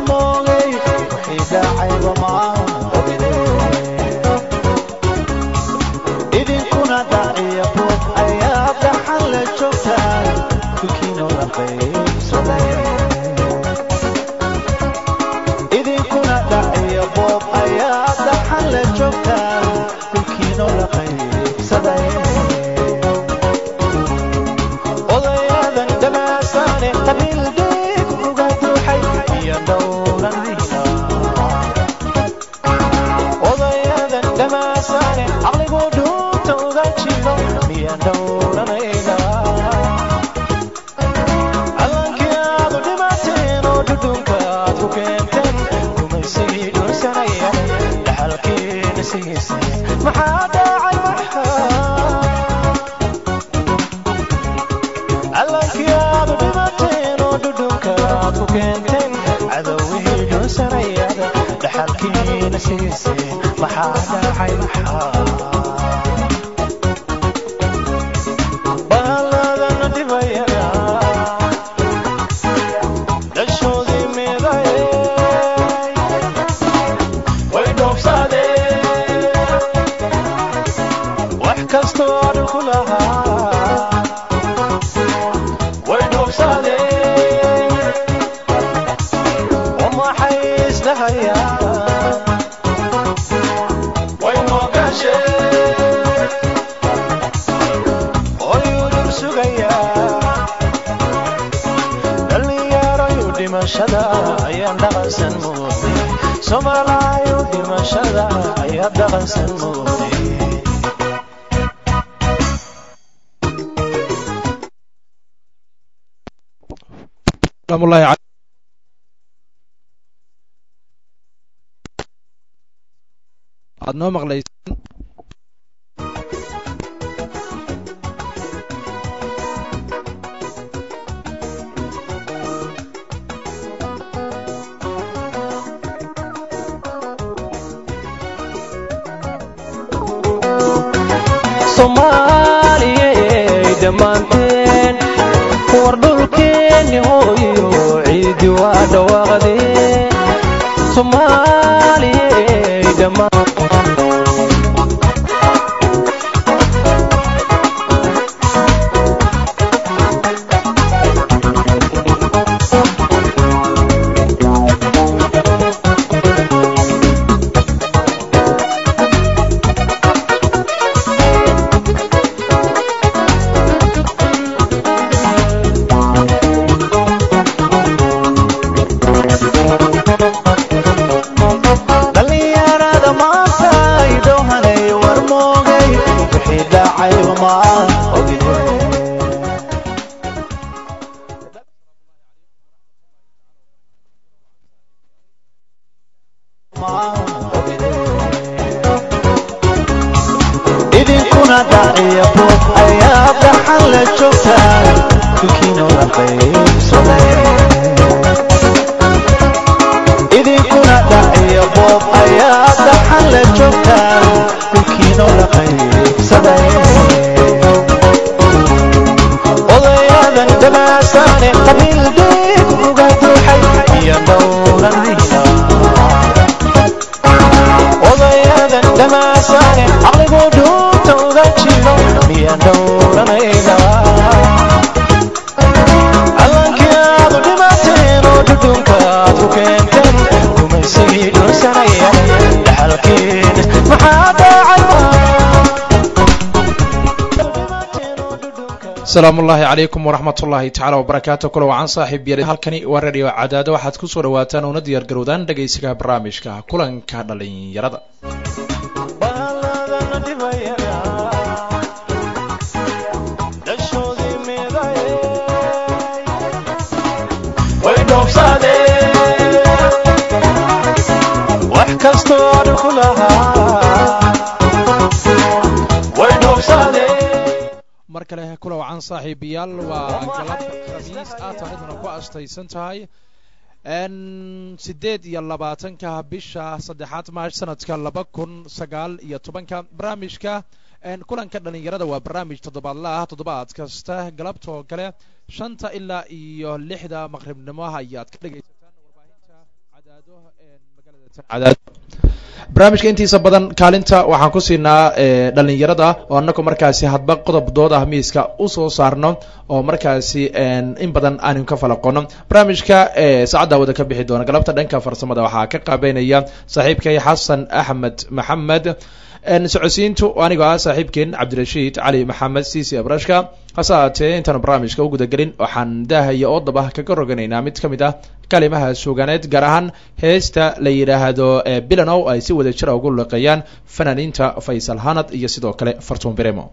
warmoogay wixii dhacayba maan ogide idinkuna dhaciya buuq ayaa dhaxan la joogtaan dukiinoo la qaybsaday idinkuna dhaciya boob ayaa dhaxan la joogtaan dhulkiinoo la qaybsaday odayadan dhamaasaane qabiil deeg uga duuxay iyo dhowranayna odayadan dhamaasaane caqligu dhuunta uga jiro miya dhowranayna calankii aadu dhimateen oo dhudhunka aad ku keenteen gumaysigii dhunsanaya dhaxalkiina siisay maxaa dhacay maxaa calankii aadu dhimateen oo dhudhunka aad ku keenteen cadowihii dhunsanayada dhaxalkiina siisay maxaa dhacay maxaa baaladana dhibayada dhashoodii miday way dhoobsadeen wax kastoo dhulku lahaa way dhoobsadeen oo maxay isdhahayaan way moogasheen oyudhur sugayaa dhallinyarayu dhimashada ayaan dhaqansan muuday soomaalaayu dhimashada ayaa dhaqansan muuday salaamullahi cal- aad noo maqlaysaan soomaaliyey dhammaanteen war dhulkeenni hooyo ciidi waa dhawaaqdeen soomaaliyey dhammaan dhallinyarada maanta idowhanay war moogay wixii dhacayba maan ogide idinkuna dhaciya buuq ayaa dhaxan la joogtaan dukiinoo la qaybsaday idinkuna dhaciya boob ayaa dhaxan la joogtaan dhulkiinoo la qaybsaday odayadan dhamaasaane qabiil deeg uga duuxay iyo dhowranayna odayadan dhamaasaane caqligu dhuunta uga jiro miya dhowranayna calankii aadu dhimateen oo dhudhunka aad ku keenteen gumaysigii dhunsanaya dhaxalkiina maxaa dhacay asalaamullaahi calaykum waraxmatullaahi tacaala wabarakaatu kula wacan saaxiib yar halkani waa radio cadaado waxaad ku soo dhawaataan una diyaar garowdaan dhegaysiga barnaamijka kulanka dhalinyarada baaladana dhibayada dhashoodii miday way dhoobsadeen wax kastoo dhulku lahaa way dhoobsadeen mar kale kula wacan saaxiibayaal waa galab khamiis ah taariikhduna ku astaysan tahay n sideed iyo labaatanka bisha saddexaad maash sanadka laba kun sagaal iyo tobanka barnaamijka kulanka dhalinyarada waa barnaamij toddobaadla ah toddobaad kasta galabtoo kale shanta ilaa iyo lixda maqribnimo ayaad ka dhegaysataan warbaahinta barnaamijka intiisa badan kaalinta waxaan ku siinaa dhalinyarada oo anaku markaasi hadba qodob dood ah miiska usoo saarno oo markaasi in badan aanu ka falaqono barnaamijka saacadda wada ka bixi doona galabta dhanka farsamada waxaa ka qaabeynaya saaxiibkay xasan axmed maxamed socodsiintu anigoo ah saaxiibkeen cabdirashiid cali maxamed ciisi abrashka hase haatee intaanu barnaamijka u gudagelin waxaan daahaya oo daba kaga roganaynaa mid ka mid ah kalimaha suuganeed gaar ahaan heesta la yidhaahdo bilanow ay si wada jira ugu luqeeyaan fanaaniinta faysal hanad iyo sidoo kale fartuun biremo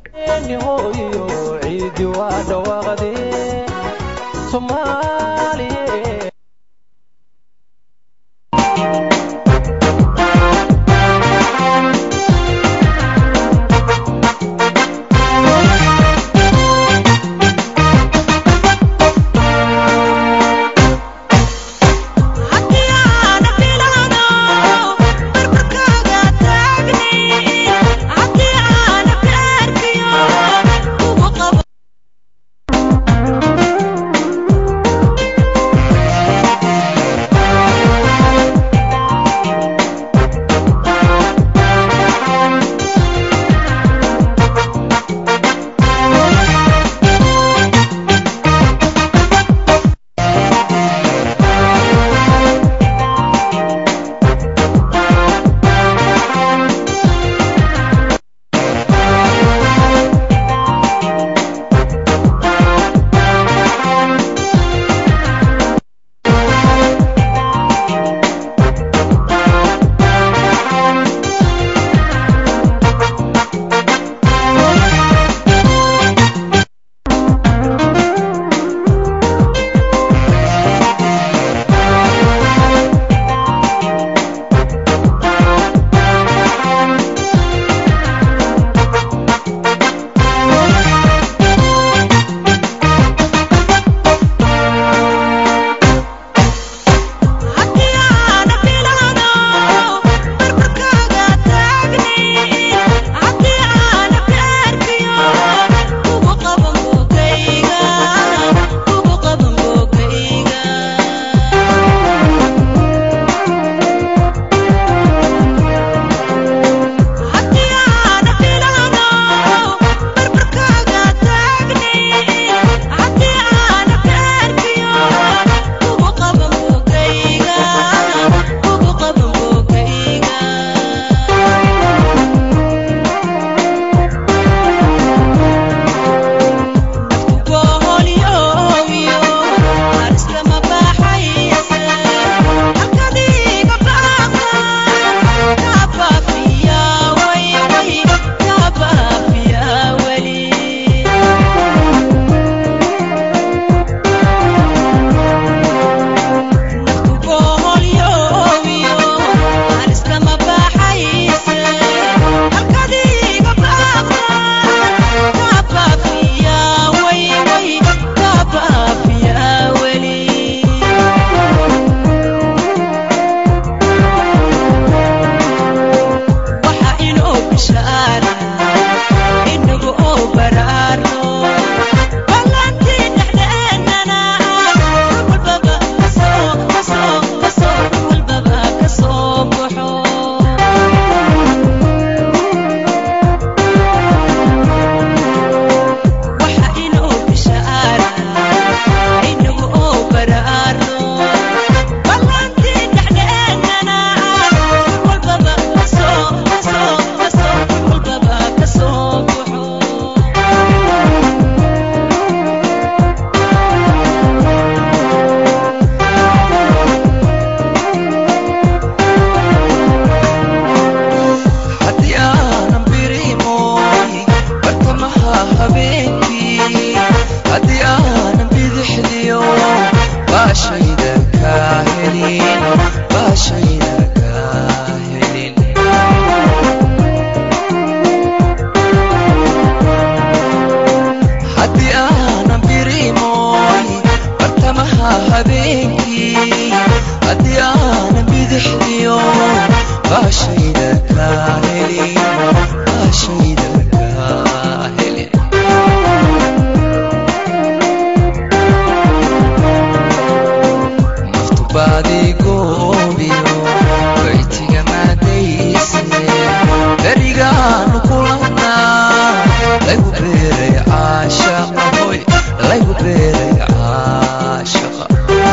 body goobiyo waytiga maadayse berigaanu kulanaa laygu beeray caashaqa hoy laygu beeray caashaqa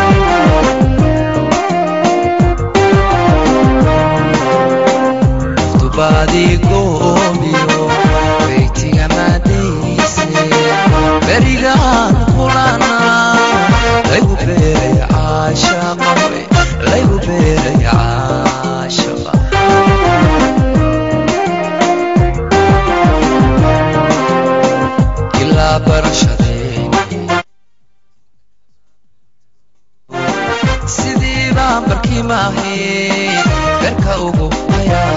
dubaadii goobiyo waytiga maadayse berigaanu kulanaa laygu beeray caashaqa hoy laygu beeray caashaqa ilaa barashadeeni sidii baan barkii maahay berka ugu hayaa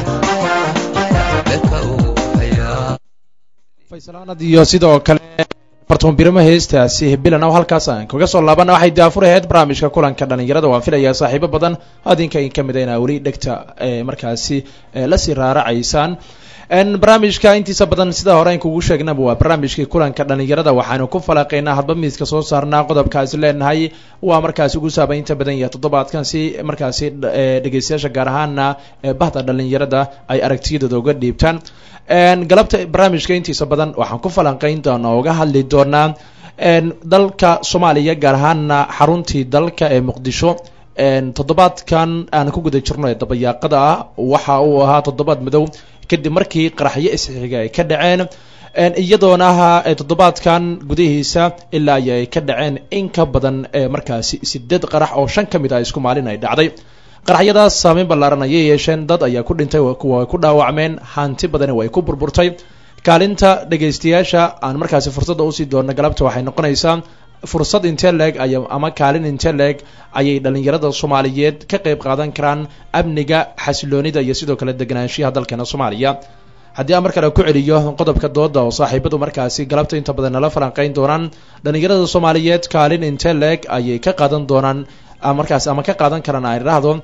berka ugu hayaa faysalaanad iyo sidoo kale fartuun birimo heestaasi bilan oo halkaas aan kaga soo laabana waxay daafur ahayd barnaamijka kulanka dhalinyarada waan filayaa saaxiibo badan adinka in ka mid a inaa weli dhegta markaasi lasii raaracaysaan barnaamijka intiisa badan sida hore an kugu sheegnaba waa barnaamijkii kulanka dhalinyarada waxaanu ku falaqaynaa hadba miiska soo saarnaa qodobkaasi leenahay waa markaasi ugu saabaynta badan yahay toddobaadkan si markaasi dhegeystayaasha gaar ahaana bahda dhalinyarada ay aragtiyadooda uga dhiibtaan galabta barnaamijka intiisa badan waxaan ku falanqayn doonaa uga hadli doonaa dalka soomaaliya gaar ahaana xaruntii dalka ee muqdisho toddobaadkan aan ku guda jirno ee dabayaaqada ah waxa uu ahaa toddobaad madow kadib markii qaraxyo isxiga ay ka dhaceen iyadoona ahaa toddobaadkan gudihiisa ilaa ay ay ka dhaceen in ka badan markaasi sideed qarax oo shan ka mid ah isku maalin ay dhacday qaraxyadaas saameyn ballaaran ayay yeesheen dad ayaa ku dhintay kuwa ku dhaawacmeen hanti badani way ku burburtay kaalinta dhegaystayaasha aan markaasi fursadda usii doona galabta waxay noqonaysaa fursad intee leeg ay ama kaalin intee leeg ayay dhalinyarada soomaaliyeed ka qayb qaadan karaan amniga xasiloonida iyo sidoo kale deganaanshiyaha dalkeena soomaaliya haddii aan mar kale ku celiyo qodobka dooda oo saaxiibadu markaasi galabta inta badan nala falanqayn doonaan dhalinyarada soomaaliyeed kaalin intee leeg ayay ka qaadan doonaan markaas ama ka qaadan karaan aan idhaahdo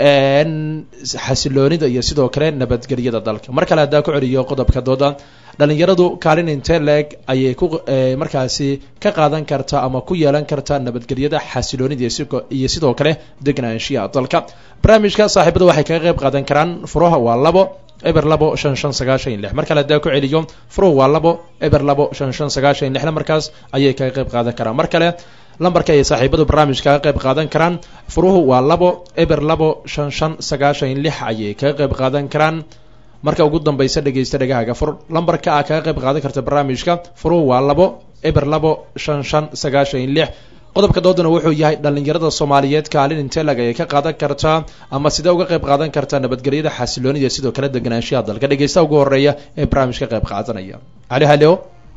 xasiloonida iyo sidoo kale nabadgelyada dalka mar kale haddaa ku celiyo qodobka dooda dhalinyaradu kaalin intee leeg ayay ku markaasi ka qaadan kartaa ama ku yeelan kartaa nabadgelyada xasiloonida iyo sidoo kale degnaanshiyaha dalka barnaamijka saaxiibadu waxay kaga qayb qaadan karaan furuha waa labo eber labo shan shan sagaashan iyo lix mar kale haddaa ku celiyo furuhu waa labo eber labo shan shan sagaashan iyo lixna markaas ayay kaga qayb qaadan karaan mar kale lambarka ay saaxiibadu barnaamijka kaga qayb qaadan karaan furuhu waa labo eber labo shan shan sagaashan iyo lix ayay kaga qayb qaadan karaan marka ugu dambaysa dhegeysta dhegahaaga fur lambarka a kaga qayb qaadan karta barnaamijka furuhu waa labo eber labo shan shan sagaashan iyo lix qodobka doodana wuxuu yahay dhalinyarada soomaaliyeed kaalin intelag ayay ka qaadan kartaa ama sidee uga qayb qaadan kartaa nabadgelyada xasiloonida sidoo kale deganaanshaha dalka dhegeysta ugu horeeya ee barnaamijka qayb qaadanaya halo halo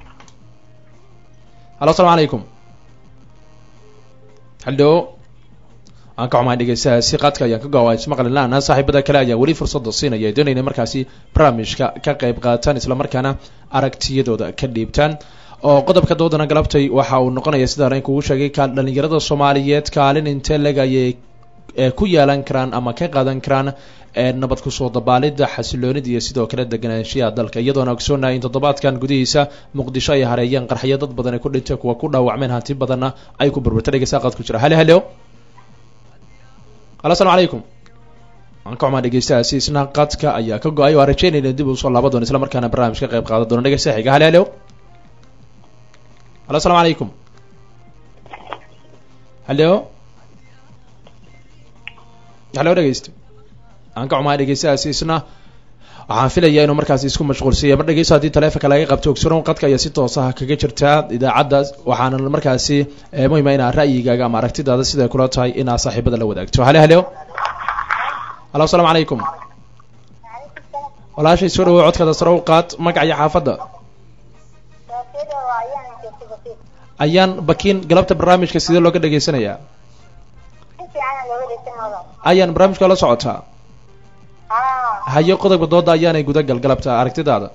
halo asalaamu calaykum halo aan ka xumahay dhegeystahaasi qaadka ayaan ka goa ismaqli laana saaxiibada kale ayaa weli fursada siinaya doonayna markaasi barnaamijka ka qayb qaataan islamarkaana aragtiyadooda ka dhiibtaan oo qodobka doodana galabtay waxa uu noqonaya sida hore in kugu sheegay ka dhalinyarada soomaaliyeed kaalin intee leg ayay ku yeelan karaan ama ka qaadan karaan nabad kusoo dabaalida xasiloonida iyo sidoo kale deganaanshiyaha dalka iyadoona ogsoonahay in toddobaadkan gudihiisa muqdisho ay hareeyeen qarxyo dad badan ay ku dhintay kuwa ku dhaawacmeen hanti badanna ay ku burburtay dhegeysaa qaad ku jira halo halo halo asalaamu calaykum aan ka xumaa dhegeystahaasi isna qadka ayaa ka go-ay waa rajeynayna dib usoo laaban doona isla markaana barnaamij ka qayb qaadan doona dhegeysta xiga halo halo halo asalaamu calaykum halo halo dhegeysta aan ka xumaa dhegeystahaasi isna waxaan filayaa inuu markaasi isku mashquulsaya mar dhegeyso haddii taleefonka laga qabto ogsuron qadka ayaa si toos ah kaga jirtaa idaacadda waxaana markaasi muhima inaa ra'yigaaga ama aragtidaada siday kula tahay inaa saaxiibada la wadaagto halo halo halo asalaamu calaykum walaashay soo dhawow codkaada sare u qaad magaca iyo xaafadda ayaan bakiin galabta barnaamijka sidee looga dhegeysanayaa ayaan barnaamijka la socotaa hayo qodobka dooda ayaanay gudagal galabta aragtidaada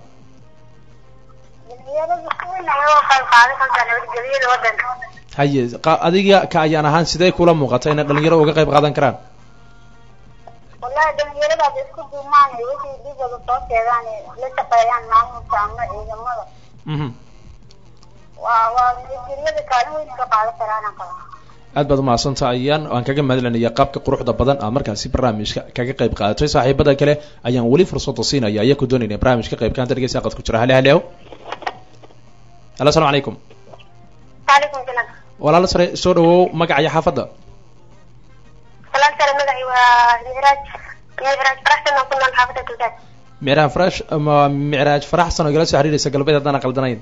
haye adiga ka ayaan ahaan sidee kula muuqata inay dhalinyaro uga qayb qaadan karaan wallahi dhalinyarada ada isku duumaan wixii dhibooda soo sheegaan la shaqeeyaan maamulka ama ciidamada mhm waa waa nabadgelyada kaalin weyn ka qaadan karaana qaba aad baad umahadsantaha ayaan aan kaga mahadcelinaya qaabka quruxda badan aad markaasi barnaamijka kaga qayb qaadatay saaxiibada kale ayaan weli fursada siinaya ayaa ku doonayna barnaamijka qaybka anta dhegeysta aqad ku jira hale haleow halo asalaamu calaykum waalaikum salaam walaalo sare soo dhawow magaca iyo xaafadda walaal sare magacii waa micraaj micraaj faraxsan oo ku nool xaafadda galbeed micraaj farax ama micraaj faraxsan oo igala soo xiriiraysa galbeed haddaan qaldanayn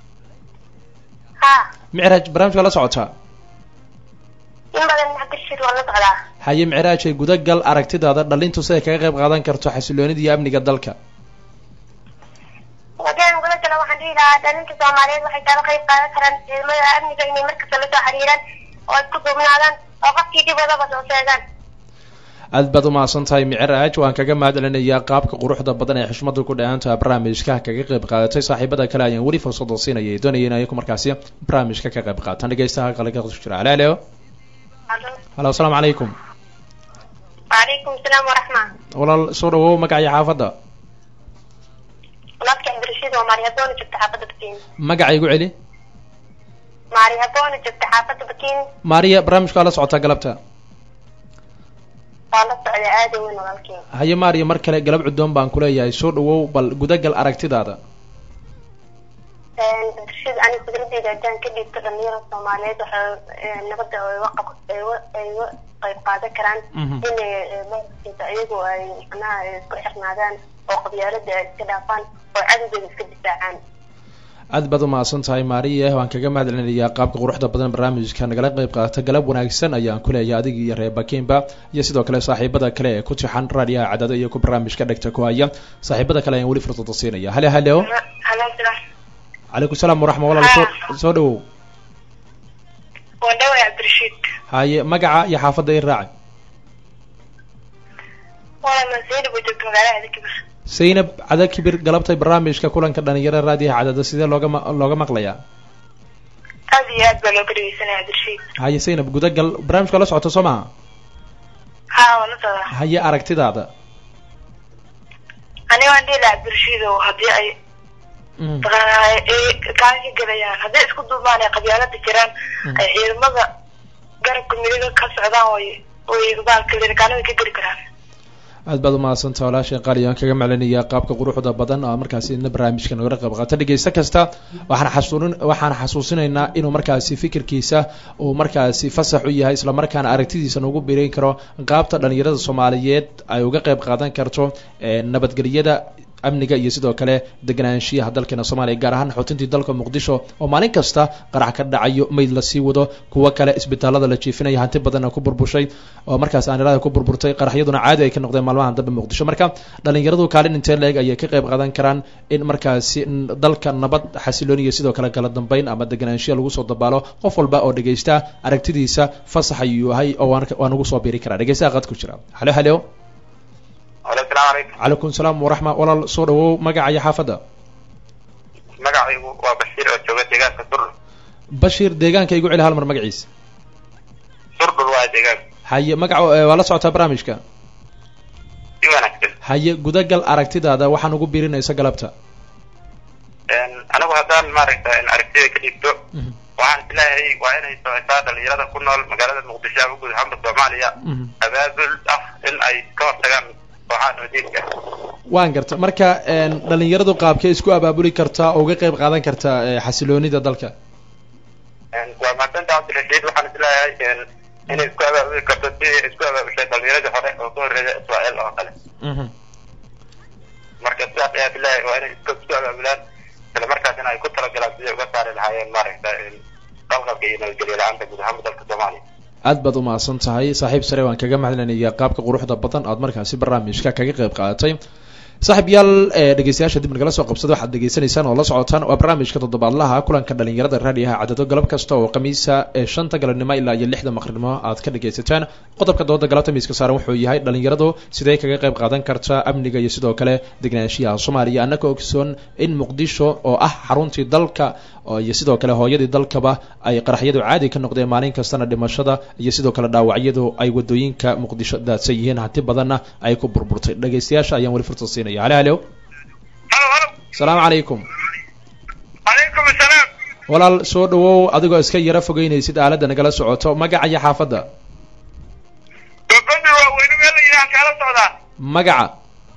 ha micraaj barnaamijka la socotaa in badan cabdirashiid waa la socdaa haye micraaj ay gudagal aragtidaada dhalintu siday kaga qayb qaadan karto xasiloonida iyo amniga dalka wadaan guda jalo waxaan dhihi lahaa dhalinta soomaaliyeed waxay kala qayb qaadan karaan ciidamada amniga inay markasta la soo xiriiraan oo isku duubnaadaan oo qofkii dhib wadaba soo sheegaan aad baad umahadsan tahay micraaj waan kaga mahad celinayaa qaabka quruxda badan ee xushmadu ku dhawaantaha barnaamijka kaga qayb qaadatay saaxiibada kale ayaan weli fursada siinayay doonaya in ayaku markaasi barnaamijka ka qayb qaataan dhegeystaha qalka ku jira halo halo halo asalaamu calaykum waalaikum salaam waraxma walaal soo dhawow magaca iyo xaafadda walaalka cabdirashiid waa maari haboona joogta xaafadda bakiin magaca igu celi maari haboona joogta xaafadda bakiin maariya barnaamijka waa la socotaa galabta waa la socda aada weyn walaalkii haye maariya mar kale galab cudoon baan kuleeyahay soo dhawow bal gudagal aragtidaada cabdirashiid aniga fikradeyda haddaan ka dhiibto dhalinyarada soomaaliyeed waxay nabadda ay uga qab ay uga ay uga qayb qaadan karaan Mhm. inay maaragtaysa iyagu ay macnaha ay isku xirnaadaan oo qabyaalada ay iska dhaafaan oo cadowgeeda iska difaacaan aad baad umahadsan tahay maariya waan kaga mahad celinayaa qaabka quruxda badan barnaamijka nagala qayb qaata galab wanaagsan ayaan kuleeyahay adiga iyo reer bakinba iyo sidoo kale saaxiibada kale ee ku tixan raadiyaha cadada iyo ku barnaamijka dhegta ku haya saaxiibada kale ayaan weli fursada siinaya hale haleo halo salaam calaykum salaam waraxma walaal soo soo dhawow waa dhaway cabdirashiid haye magaca iyo xaafadda i raaci wala maseyd buu joogta magaalada adikibir zaynab cada kibir galabtay barnaamijka kulanka dhalinyarada raadiyaha cadada sidee looga ma- looga maqlayaa aada iyo aad baa looga dhegeysanaya cabdirashiid haye zaynab gudagal barnaamijka la socota soo maha ha waa la socdaa haye aragtidaada aniga waan dhihi lahaa cabdirashiid oo haddii ay Mhm. kaanka gelayaan hadday isku duubmaan ay qabyaalada jiraan Mm. ay ciidamada garabka midiga ka socdaan way way baalka lirikaanada ka geli karaan aad baad umahadsantaha walaashay qaali aan kaga maclinayaa qaabka quruxda badan oo markaasi ina barnaamijka nagala qayb qaata dhegeysta kasta waxaan xasuunin waxaan xasuusinaynaa inuu markaasi fikirkiisa uu markaasi fasax u yahay isla markaana aragtidiisa nagu bireyn karo qaabta dhalinyarada soomaaliyeed ay uga qayb qaadan karto ee nabadgelyada amniga iyo sidoo kale deganaanshiyaha dalkeena soomaaliya gaar ahaan xootintii dalka muqdisho oo maalin kasta qarax ka dhacayo mayd lasii wado kuwo kale isbitaalada la jiifinaya hanti badanna ku burbushay oo markaas aanilada ku burburtay qaraxyaduna caadi ay ka noqdeen maalmahan dambe muqdisho marka dhalinyaradu kaalin intee leeg ayay ka qayb qaadan karaan in markaasi n- dalka nabad xasiloon iyo sidoo kale kala dambeyn ama deganaanshiya lagu soo dabaalo qof walba oo dhegeysta aragtidiisa fasax ayuu yahay oo waan waan ugu soo biiri karaa dhegeystaha qad ku jira halo halo alo salaamu calaykum calaykum salaam waraxma walaal soo dhawow magaca iyo xaafadda magacaygu waa bashiir oo jooga deegaanka surdhul bashiir deegaanka igu celi hal mar magaciisa surdhul waa deegaanka haye magaca eh, waa la socotaa barnaamijka si wanaagsan haye gudagal aragtidaada waxaan ugu biirinaysa galabta anigu haddaan maaragta aragtida ka dhiibto Mhm. waxaan isleeyahay waa inay socotaa dhalinyarada ku nool magaalada muqdisho ama guud ahaanba soomaaliya Mhm. abaabul ah in ay ka hortagaan kooxaha nabadiinka waan garta marka een, dhalinyaradu qaabkee isku abaabuli kartaa oo uga qayb qaadan kartaa eh, xasiloonida dalka waa mahadsanta cabdirashiid waxaan isleeyahay inay isku abaabuli karto sidii isku abaabushay dhalinyaradii hore oo ka horreeya israel oo kale Mhm. marka sidaas ayaa bilahay waa inay isku isku abaabulaan isla markaasina ay ku talagalaan sidii uga saari lahaayeen maaragta qalqalka iyo nabadgelyo la-aanta guud ahaanba dalka soomaaliya aad baad umahadsan tahay saaxiib sare waan kaga mahadcelinayaa qaabka quruxda badan aad markaasi barnaamijka kaga qayb qaadatay saaxiib yaal ee dhegeystayaasha dib nagala soo qabsada waxaad degeysanaysaan oo la socotaan waa barnaamijka toddobaadlaha kulanka dhalinyarada raadiyaha cadado galab kasta oo khamiisa ee shanta galabnimo ilaa iyo lixda maqribnimo aad ka dhegeysataan qodobka dooda galabta miiska saaran wuxuu yahay dhalinyaradu sidee kaga qayb qaadan kartaa amniga iyo sidoo kale degnaanshiyaha soomaaliya annaka ogsoon in muqdisho oo ah xaruntii dalka oo iyo sidoo kale hooyadii dalkaba ay qaraxyadu caadi ka noqdeen maalin kastana dhimashada iyo sidoo kale dhaawacyadu ay wadooyinka muqdisho daadsan yihiin hanti badanna ay ku burburtay dhegeystayaasha ayaan weli fursa siinaya halo halo halo halo asalaamu calaykum calaykum asalaam walaal soo dhawow adigoo iska yaro fogeynaysid aaladda nagala socoto magaca iyo xaafadda gabadhi waa weyne meel la yidhaha kaala socdaa magaca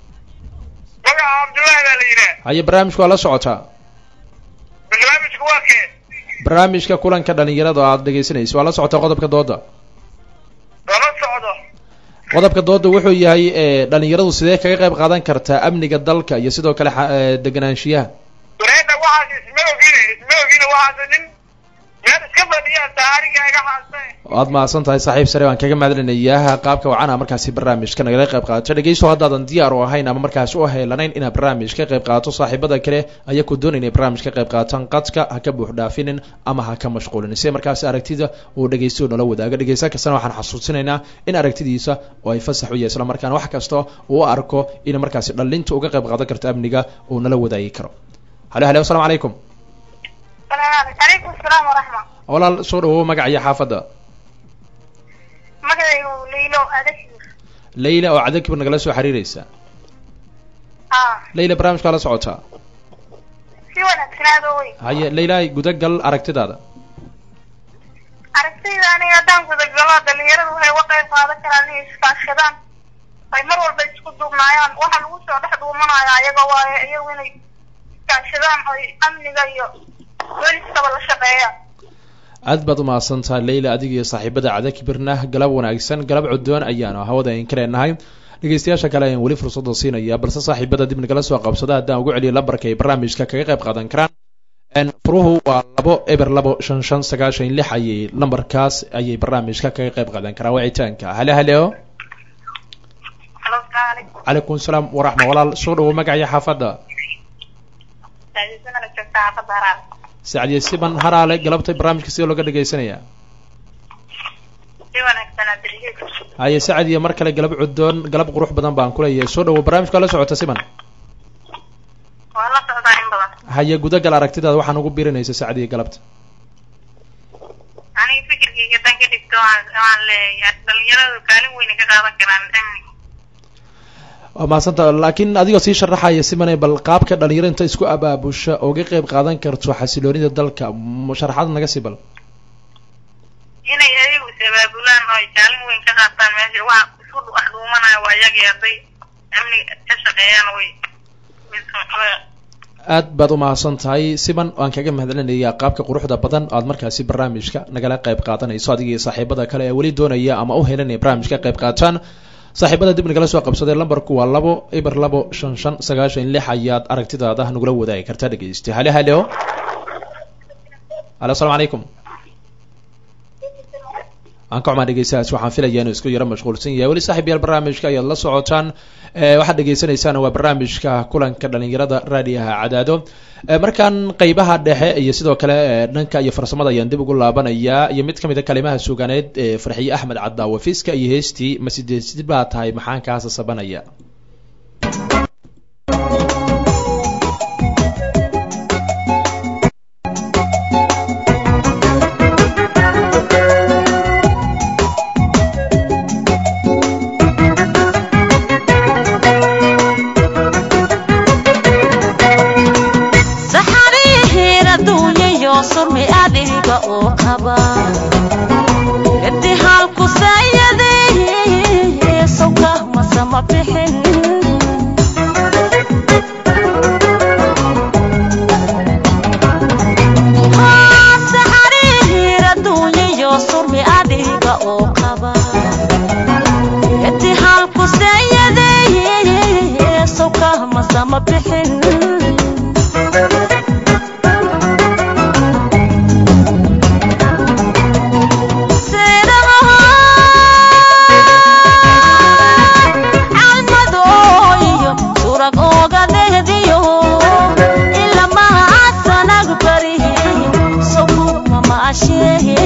magaca cabdullaahi baa la yidhaha haye barnaamijku waa la socotaa barnaamijku waa kee barnaamijka kulanka dhalinyarada oo aada dhegaysanaysa waa la socotaa qodobka dooda lama socdo qodobka dooda wuxuu yahay e dhalinyaradu sidee kaga qayb qaadan kartaa amniga dalka iyo sidoo kale xa- e, deganaanshiyaha wareedda waxaas isma ogine isma ogine waxaas nin meel iska fadhiya taariga iga xaastay waad mahadsan tahay saaxiib sare waan kaga mahadcelinayaa qaabka wacan a markaasi barnaamijka nagala qayb qaadato dhegeysto haddaadan diyaar u ahayn ama markaasi u heelanayn inaad barnaamij ka qayb qaadato saaxiibada kale ayaa ku doonaya inay barnaamij ka qayb qaataan qadka ha ka buux dhaafinin ama ha ka mashquulin si markaasi aragtida uu dhegeysto nala wadaago dhegeysta kastana waxaan xasuusinaynaa in aragtidiisa oo ay fasax u yahay isla markaana wax kasta uu u arko in markaasi dhalinta uga qayb qaadan karto amniga uu nala wadaagi karo halo halo asalaamu calaykum calaykum asalaam waraxma walaal soo dhawow magaca iyo xaafadda magacaygu liilo adashir leyla oo cadakibir nagala soo xiriireysa haa leyla barnaamijka la socotaa si wanaagsanaado wey haye leyla gudagal aragtidaada aragtayda aniga haddaan gudagalo dhalinyaradu waxay uga qayb qaadan karaan inay iskaashadaan ay mar walba isku duubnaayaan waxa lagu soo dhex dhuumanaya ayaga waaye iyagu inay iskaashadaan oy amniga iyo booliskaba la shaqeeyaan aad baad umahadsan tahay leyla adiga iyo saaxiibada cadakibirna galab wanaagsan galab codoon ayaanu hawada in ka leenahay dhegeystayaasha kale ayaan weli fursada siinaya balse saaxiibada dib nagala soo qabsada haddaan ugu celiyo lambarka ay barnaamijka kaga qayb qaadan karaan n furuhu waa labo eber labo shan shan sagaashan lix ayay lambarkaas ayay barnaamijka kaga qayb qaadan karaan wicitaanka hale haleo halo salaamu calaykum calaykum salaam waraxma walaal soo dhawo magaciyo xaafadda saadisanala joogta xaafadda haraal sacdiye siban haraale galabtay barnaamijka sidee looga dhegeysanaya si wanaagsanaa daligeed haye sacdiye mar kale galab codoon galab qurux badan baan kuleeyahay soo dhawo barnaamijka la socota siban waa la socdaa in badan haye gudagal aragtidaada waxaan ugu biirinaysa sacdiye galabta aniga fikirkayga dan ka dhigto waan waan leeyahay dhalinyaradu kaalin weyna ka qaadan karaan amniga waa mahadsanta laakiin adigoo sii sharaxaya simane bal qaabka dhalinyaro inta isku abaabusha ooga qayb qaadan karto xasiloonida dalka m- sharaxaad naga sii bal inay ayagu is abaabulaan oo ay kaalin weyn ka qaataan meesha waxa isku dhu- wax dhuumanaya waa iyagii hadday amniga ka shaqeeyaan way aad baad umahadsan tahay siman waan kaga mahadcelinayaa qaabka quruxda badan aad markaasi barnaamijka nagala qayb qaadanayso adiga iyo saaxiibada kale ee weli doonaya ama u helanaya barnaamijka ka qayb qaataan saaxiibada dib nagala soo qabsaday lambarku waa labo eber labo shan shan sagaashan lix ayaad aragtidaada nagula wadaagi kartaa dhegeysta hale haleo halo asalaamu calaykum waan ka xumaa dhegeystahaas waxaan filaya inuu isku yaro mashquulsan yahay weli saaxiib yaal barnaamijka ayaad la socotaan e waxaad dhegeysaneysaan waa barnaamijka kulanka dhalinyarada raadiyaha cadaado e markaan qeybaha dhexe iyo sidoo kale e dhanka iyo farsamada ayaan dib ugu laabanayaa iyo mid kamid a kalimaha suganeed ee farxiye axmed cadaawe fiska iyo heestii masidesid baa tahay maxaan kaasa sabanaya saxarihiin adduunyayo surmi adiga oo qaba ibtihaalku saayadee sawka masama bixin Haa, saxarihiin adduunyayo surmi adiga oo qaba ibtihaalku saayadee sawka masama bixin calmadooyo surag ooga dehdiyo ilamaha sanag bari sokuma maasheeye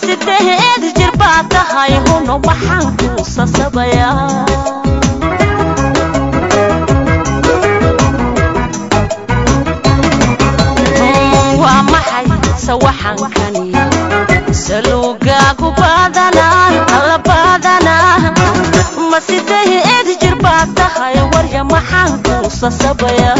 sideed jir baa tahay huno maxaan kuu sasabayaa waa maxay sawaxankani salugaagu badanaa alla badanaa ma sideed jir baa tahay warya maxaan kuu sasabayaa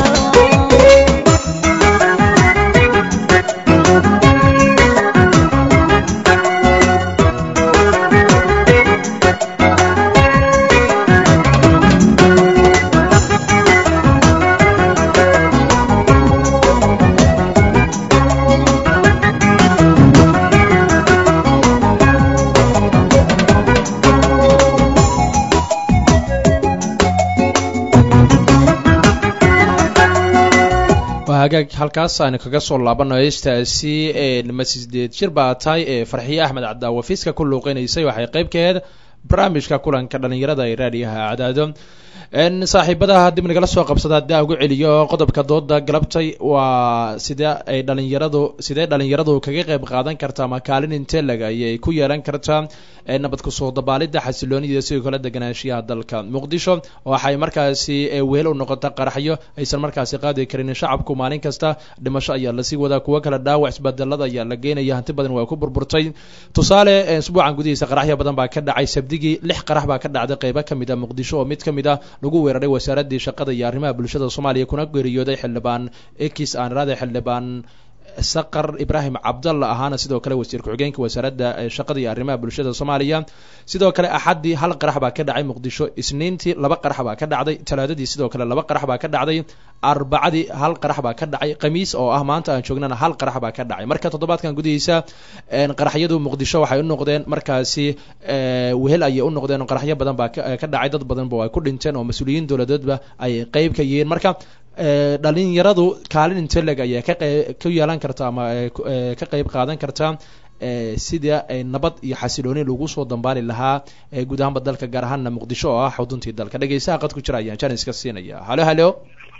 waa hagaag halkaas aynu kaga soo laabano heestaasi ma sideed jir baa tahay ee farxiye axmed cadaawa fiiska ku luuqeynaysay waxay qayb ka aheyd barnaamijka kulanka dhalinyarada ee raadiyaha cadaado saaxiibadaha dib nagala soo qabsada haddii aan ugu celiyo qodobka dooda galabtay waa sidee ay dhalinyaradu sidee dhalinyaradu kaga qayb qaadan kartaa ama kaalin intee lag ayay ku yeelan kartaa nabad kusoo dabaalida xasiloonida sidoo kale deganaanshiyaha dalka muqdisho waxay markaasi wehel u noqota qaraxyo aysan markaasi qaadi karin shacabku maalin kasta dhimasho ayaa lasii wadaa kuwo kale dhaawac isbedelada ayaa la geenaya hanti badan waa ku burburtay tusaale isbuucan gudihiisa qaraxyo badan baa ka dhacay sabdigii lix qarax baa ka dhacday qeybo kamid a muqdisho oo mid kamid a lagu weeraray wasaaradii shaqada iyo arrimaha bulshada soomaaliya kuna geeriyooday xildhibaan ekis aanrade xildhibaan saqar ibraahim cabdalla ahaana sidoo kale wasiir ku-xigeenka wasaaradda shaqada iyo arrimaha bulshada soomaaliya sidoo kale axaddii hal qarax baa ka dhacay muqdisho isniintii laba qarax baa ka dhacday talaadadii sidoo kale laba qarax baa ka dhacday arbacadii hal qarax baa ka dhacay khamiis oo ah maanta aan joognana hal qarax baa ka dhacay marka toddobaadkan gudihiisa qaraxyadu muqdisho waxay u noqdeen markaasi wehel ayay u noqdeen qaraxyo badan baa ka dhacay dad badanba ay ku dhinteen oo mas-uuliyiin dowladeedba ay qeyb ka yihiin marka dhalinyaradu kaalin inteleg ayaa ka ku yeelan karta ama ka qeyb qaadan karta sida nabad iyo xasilooni lagu soo dambaali lahaa guud ahaanba dalka gaar ahaanna muqdisho oo ah xuduntii dalka dhegeystaha qad ku jira ayaan janiska siinaya halo halo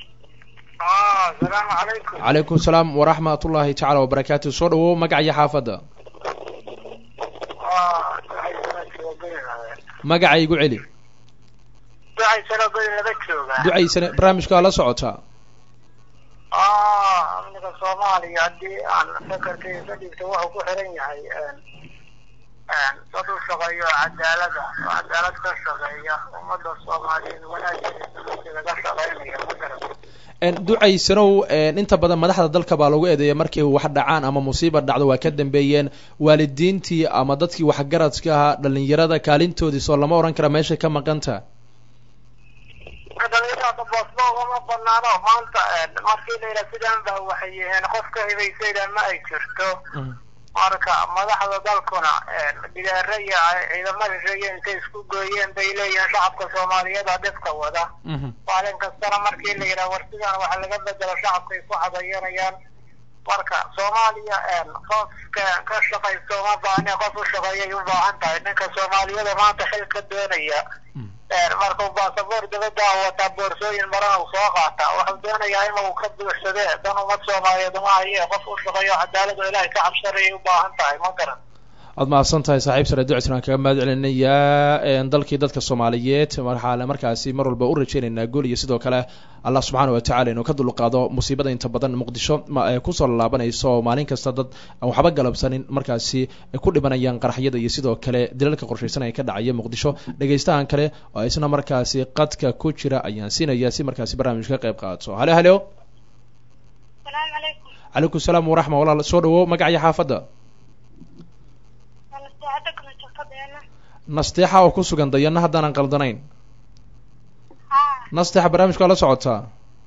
asalaamu calaykum calaykum salaam waraxmat ullahi tacala wabarakaatu soo dhawow magaciyo xaafadda magaca igu celi ducaysana badi laga joogaa ducaysane barnaamijka waa la socotaa amniga soomaaliya haddii aan fakarkayga ka dhigto wuxuu ku xiran yahay dad u shaqeeyo cadaalada oo cadaalad ka shaqeeya ummadda soomaaliyeed wanaageeda laga shaqeynaya ma garan ducaysanow inta badan madaxda dalka baa lagu eedeeya markay wax dhacaan ama musiiba dhacdo waa ka dambeeyeen waalidiintii ama dadkii waxgaradka ahaa dhalinyarada kaalintoodii soo lama ohan kara meeshay ka maqanta dhalinyarada boosba ugama banaano maanta markii la yidhaha sidaan baa waxay yihiin qofka hibaysayda ma ay jirto marka madaxda dalkuna bidaare iyo ciidamada sheeye intay isku gooyeen bay leeyihiin shacabka soomaaliyeed aa dhibka wada maalin kastana markii la yidhaha war sidaan waxa laga bedelo shacabkay ku cadayanayaan marka soomaaliya qofka ka shaqaysto uma baahne qof u shaqeeyay u baahan tahay ninka soomaaliyada maanta xil ka doonaya markuu baasaboor dabadda wataa boorsooyin marana uu soo qaataa wuxuu doonayaa inuu ka buuxsade dan ummad soomaaliyeed uma haye qof u shaqeeyo cadaalad oo ilaahay ka cabsanayay u baahan tahay ma garan waad mahadsan tahay saaxiib sare ducsan aan kaga mahad celinayaa dalkii dadka soomaaliyeed waxaa markaasi mar walba u rajeynaynaa guul iyo sidoo kale allah subxaana wa tacala inuu ka dulqaado musiibada inta badan muqdisho kusoo laalaabanayso oo maalin kasta dad aan waxba galabsanin markaasi ay ku dhimanayaan qaraxyada iyo sidoo kale dilalka qorshaysan ee ka dhacaya muqdisho dhegaystahan kale oo isna markaasi qadka ku jira ayaan siinaya si markaasi barnaamijka ka qayb qaato halo halo salaamu calaykum calaykum salaam waraxma walaal soo dhawow magacyo xaafadda nasteexada kala shaqadeena nasteexa oo ku sugan dayana haddaanan qaldanayn haa nasteexa barnaamijka waa la socotaa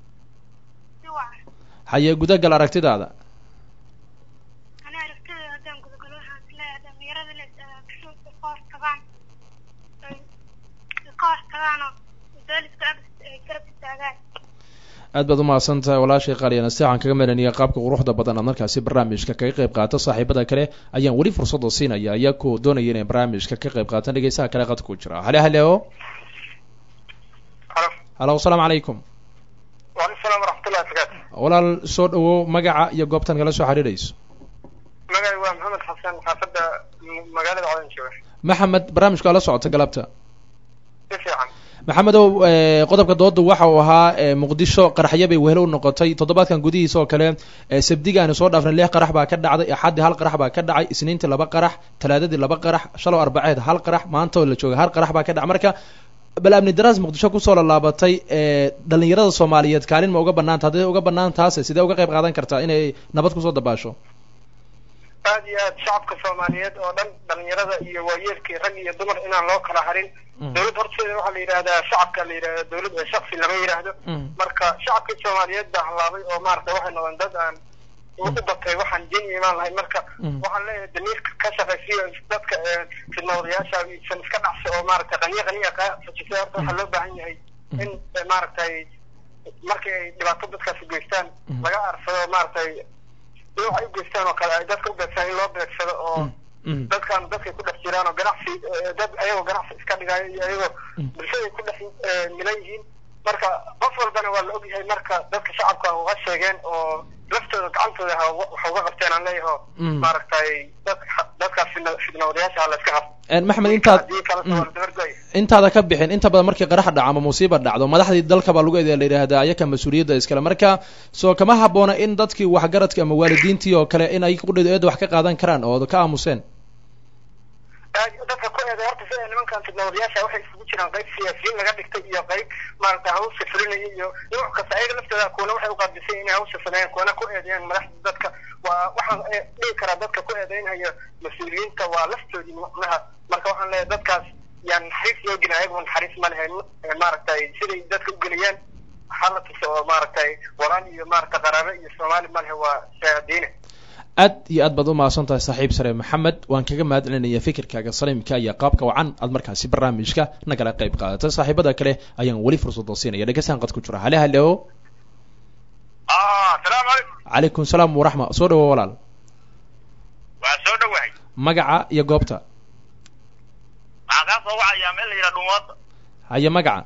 si wacan haye gudagal aragtidaada ani aragtida haddaan gudagalo waxaan isleeyahay dhalinyarada inay kashuuka ka hor tagaan ay ka hor tagaanoo wadaaliska ag ay garab istaagaan aad baad umahadsan tahay walaashay qaaliya nasteex aan kaga meelaniya qaabka quruxda badan aad markaasi barnaamijka kaga qayb qaata saaxiibada kale ayaan weli fursada siinaya iyakoo doonaya inay barnaamijka ka qayb qaataan dhegeysaha kale qadka ku jira hale halo halo asalaamu calaykum waalaikum salaam waraxmatullahi wabarakaatu walaal soo dhawow magaca iyo goobtan kala soo xiriirayso magacay waa maxamed xasan xaafadda magaalada codan jooga maxamed barnaamijka waa la socota galabta si fiican maxamedow eh, qodobka doodu waxa uu ahaa eh, muqdisho qaraxyo bay wehelo u noqotay toddobaadkan gudihiisa oo kale eh, sabdiga aanu soo dhaafnay lix qarax baa ka dhacday axaddii hal qarax baa ka dhacay isniintii laba qarax talaadadii laba qarax shalow arbaceed hal qarax maanta oo la jooga hal qarax baa ka dhacay marka bal amni daraas muqdisho kusoo laalaabatay eh, dhalinyarada soomaaliyeed kaalin ma uga banaanta hadday uga banaan taase sidee uga qayb qaadan kartaa inay nabad kusoo dabaasho aad iyo aad shacabka soomaaliyeed oo dhan dhalinyarada iyo waayeelkii rag iyo dumar inaan loo kala harin Mm. dowlad horteeda waxaa la yidhahdaa shacabka la yidhahda dowlad ee shaksi lama yidhaahdo Mm. marka shacabkii soomaaliyeed baa halaabay oo maaragtay waxay noqdeen dad aan u batay waxaan jin imaan lahayn marka Mm. waxaan leeyahay damiirka ka shaqaysiyo dadka ee fidnawadayaasha isan iska dhacsi oo maaragtay qaniya qaniya ka fajisay horta waxaa loo baahan yahay in eh, maaragtay markii ay dhibaato dadkaasi geystaan Mm. laga arsado maaragtay nooc ay u geystaan oo kale ay dadka u beegsaan in loo beegsado oo Mm. dadkan dadkay ku dhex jiraan oo ganacsi eh, dad ayagoo ganacsi iska dhigayo iyo ayagoo Mm. bulshaday ku dhex eh, milan yihiin marka qof walbana waa la ogyahay marka dadka shacabka uga sheegeen oo laftooda gacantooda ha uga- waxa uga qabteen aan leeyaho Mm. maaragtay dadka dadkaas fidna fidnawadayaasha ha la iska qabto Eh, maxamed intaad haddii kala Mm. soo dabargoy intaada ka bixin inta badan markii qarax dhaco ama musiiba dhacdo madaxdii dalka baa lagu eedeya la yidhaahdaa ayaka mas-uuliyadda iskale marka soo kama habboona in dadkii waxgaradka ama waalidiintii oo kale in ay qudheedu eedda wax ka qaadan karaan oo ka aamuseen aad dadka ku eeday horta sida nimankan fidnawadayaasha waxay isugu jiraan qayb siyaasiyiin laga dhigtay iyo qayb maaragtay hawsha fulinaya iyo nooc kasta ayaga laftooda kuwana waxay uqaadisay inay hawsha sameeyaan kuwana ku eedeeyaan madaxda dadka waa waxaan eh, dhihi karaa dadka ku eedeynaya mas-uuliyiinta waa laftoodii macnaha marka waxaan leeyahay dadkaas yaan naxariis loo gelin ayagu naxariis ma lahayn Eh, maaragtay siday dadka u geliyaan waxaa la tusa oo maaragtay walaan iyo maaragtay qaraabo iyo soomaali ma lehe waa shahaadiine aad iyo aad baad u mahadsan tahay saaxiib sare maxamed waan kaga mahad celinaya fikirkaaga saliimka iyo qaabka wacan aad markaasi barnaamijka nagala qayb qaadatay saaxiibada kale ayaan weli fursada siinaya dhegeystaan qad ku jira hale halo asalaamu calaykum calaykum salaam waraxma soo dhawo walaal waa soo dhawahay magaca iyo goobta waxaa kaa soo wacayaa meel la yidhaha dhumaada haye magaca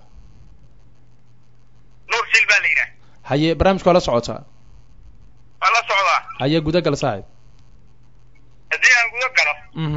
nuur sil baa la yidhaha haye barnaamijka waa la socotaa waa la socdaa haye gudagal saaxiib haddii aan guda galo mhm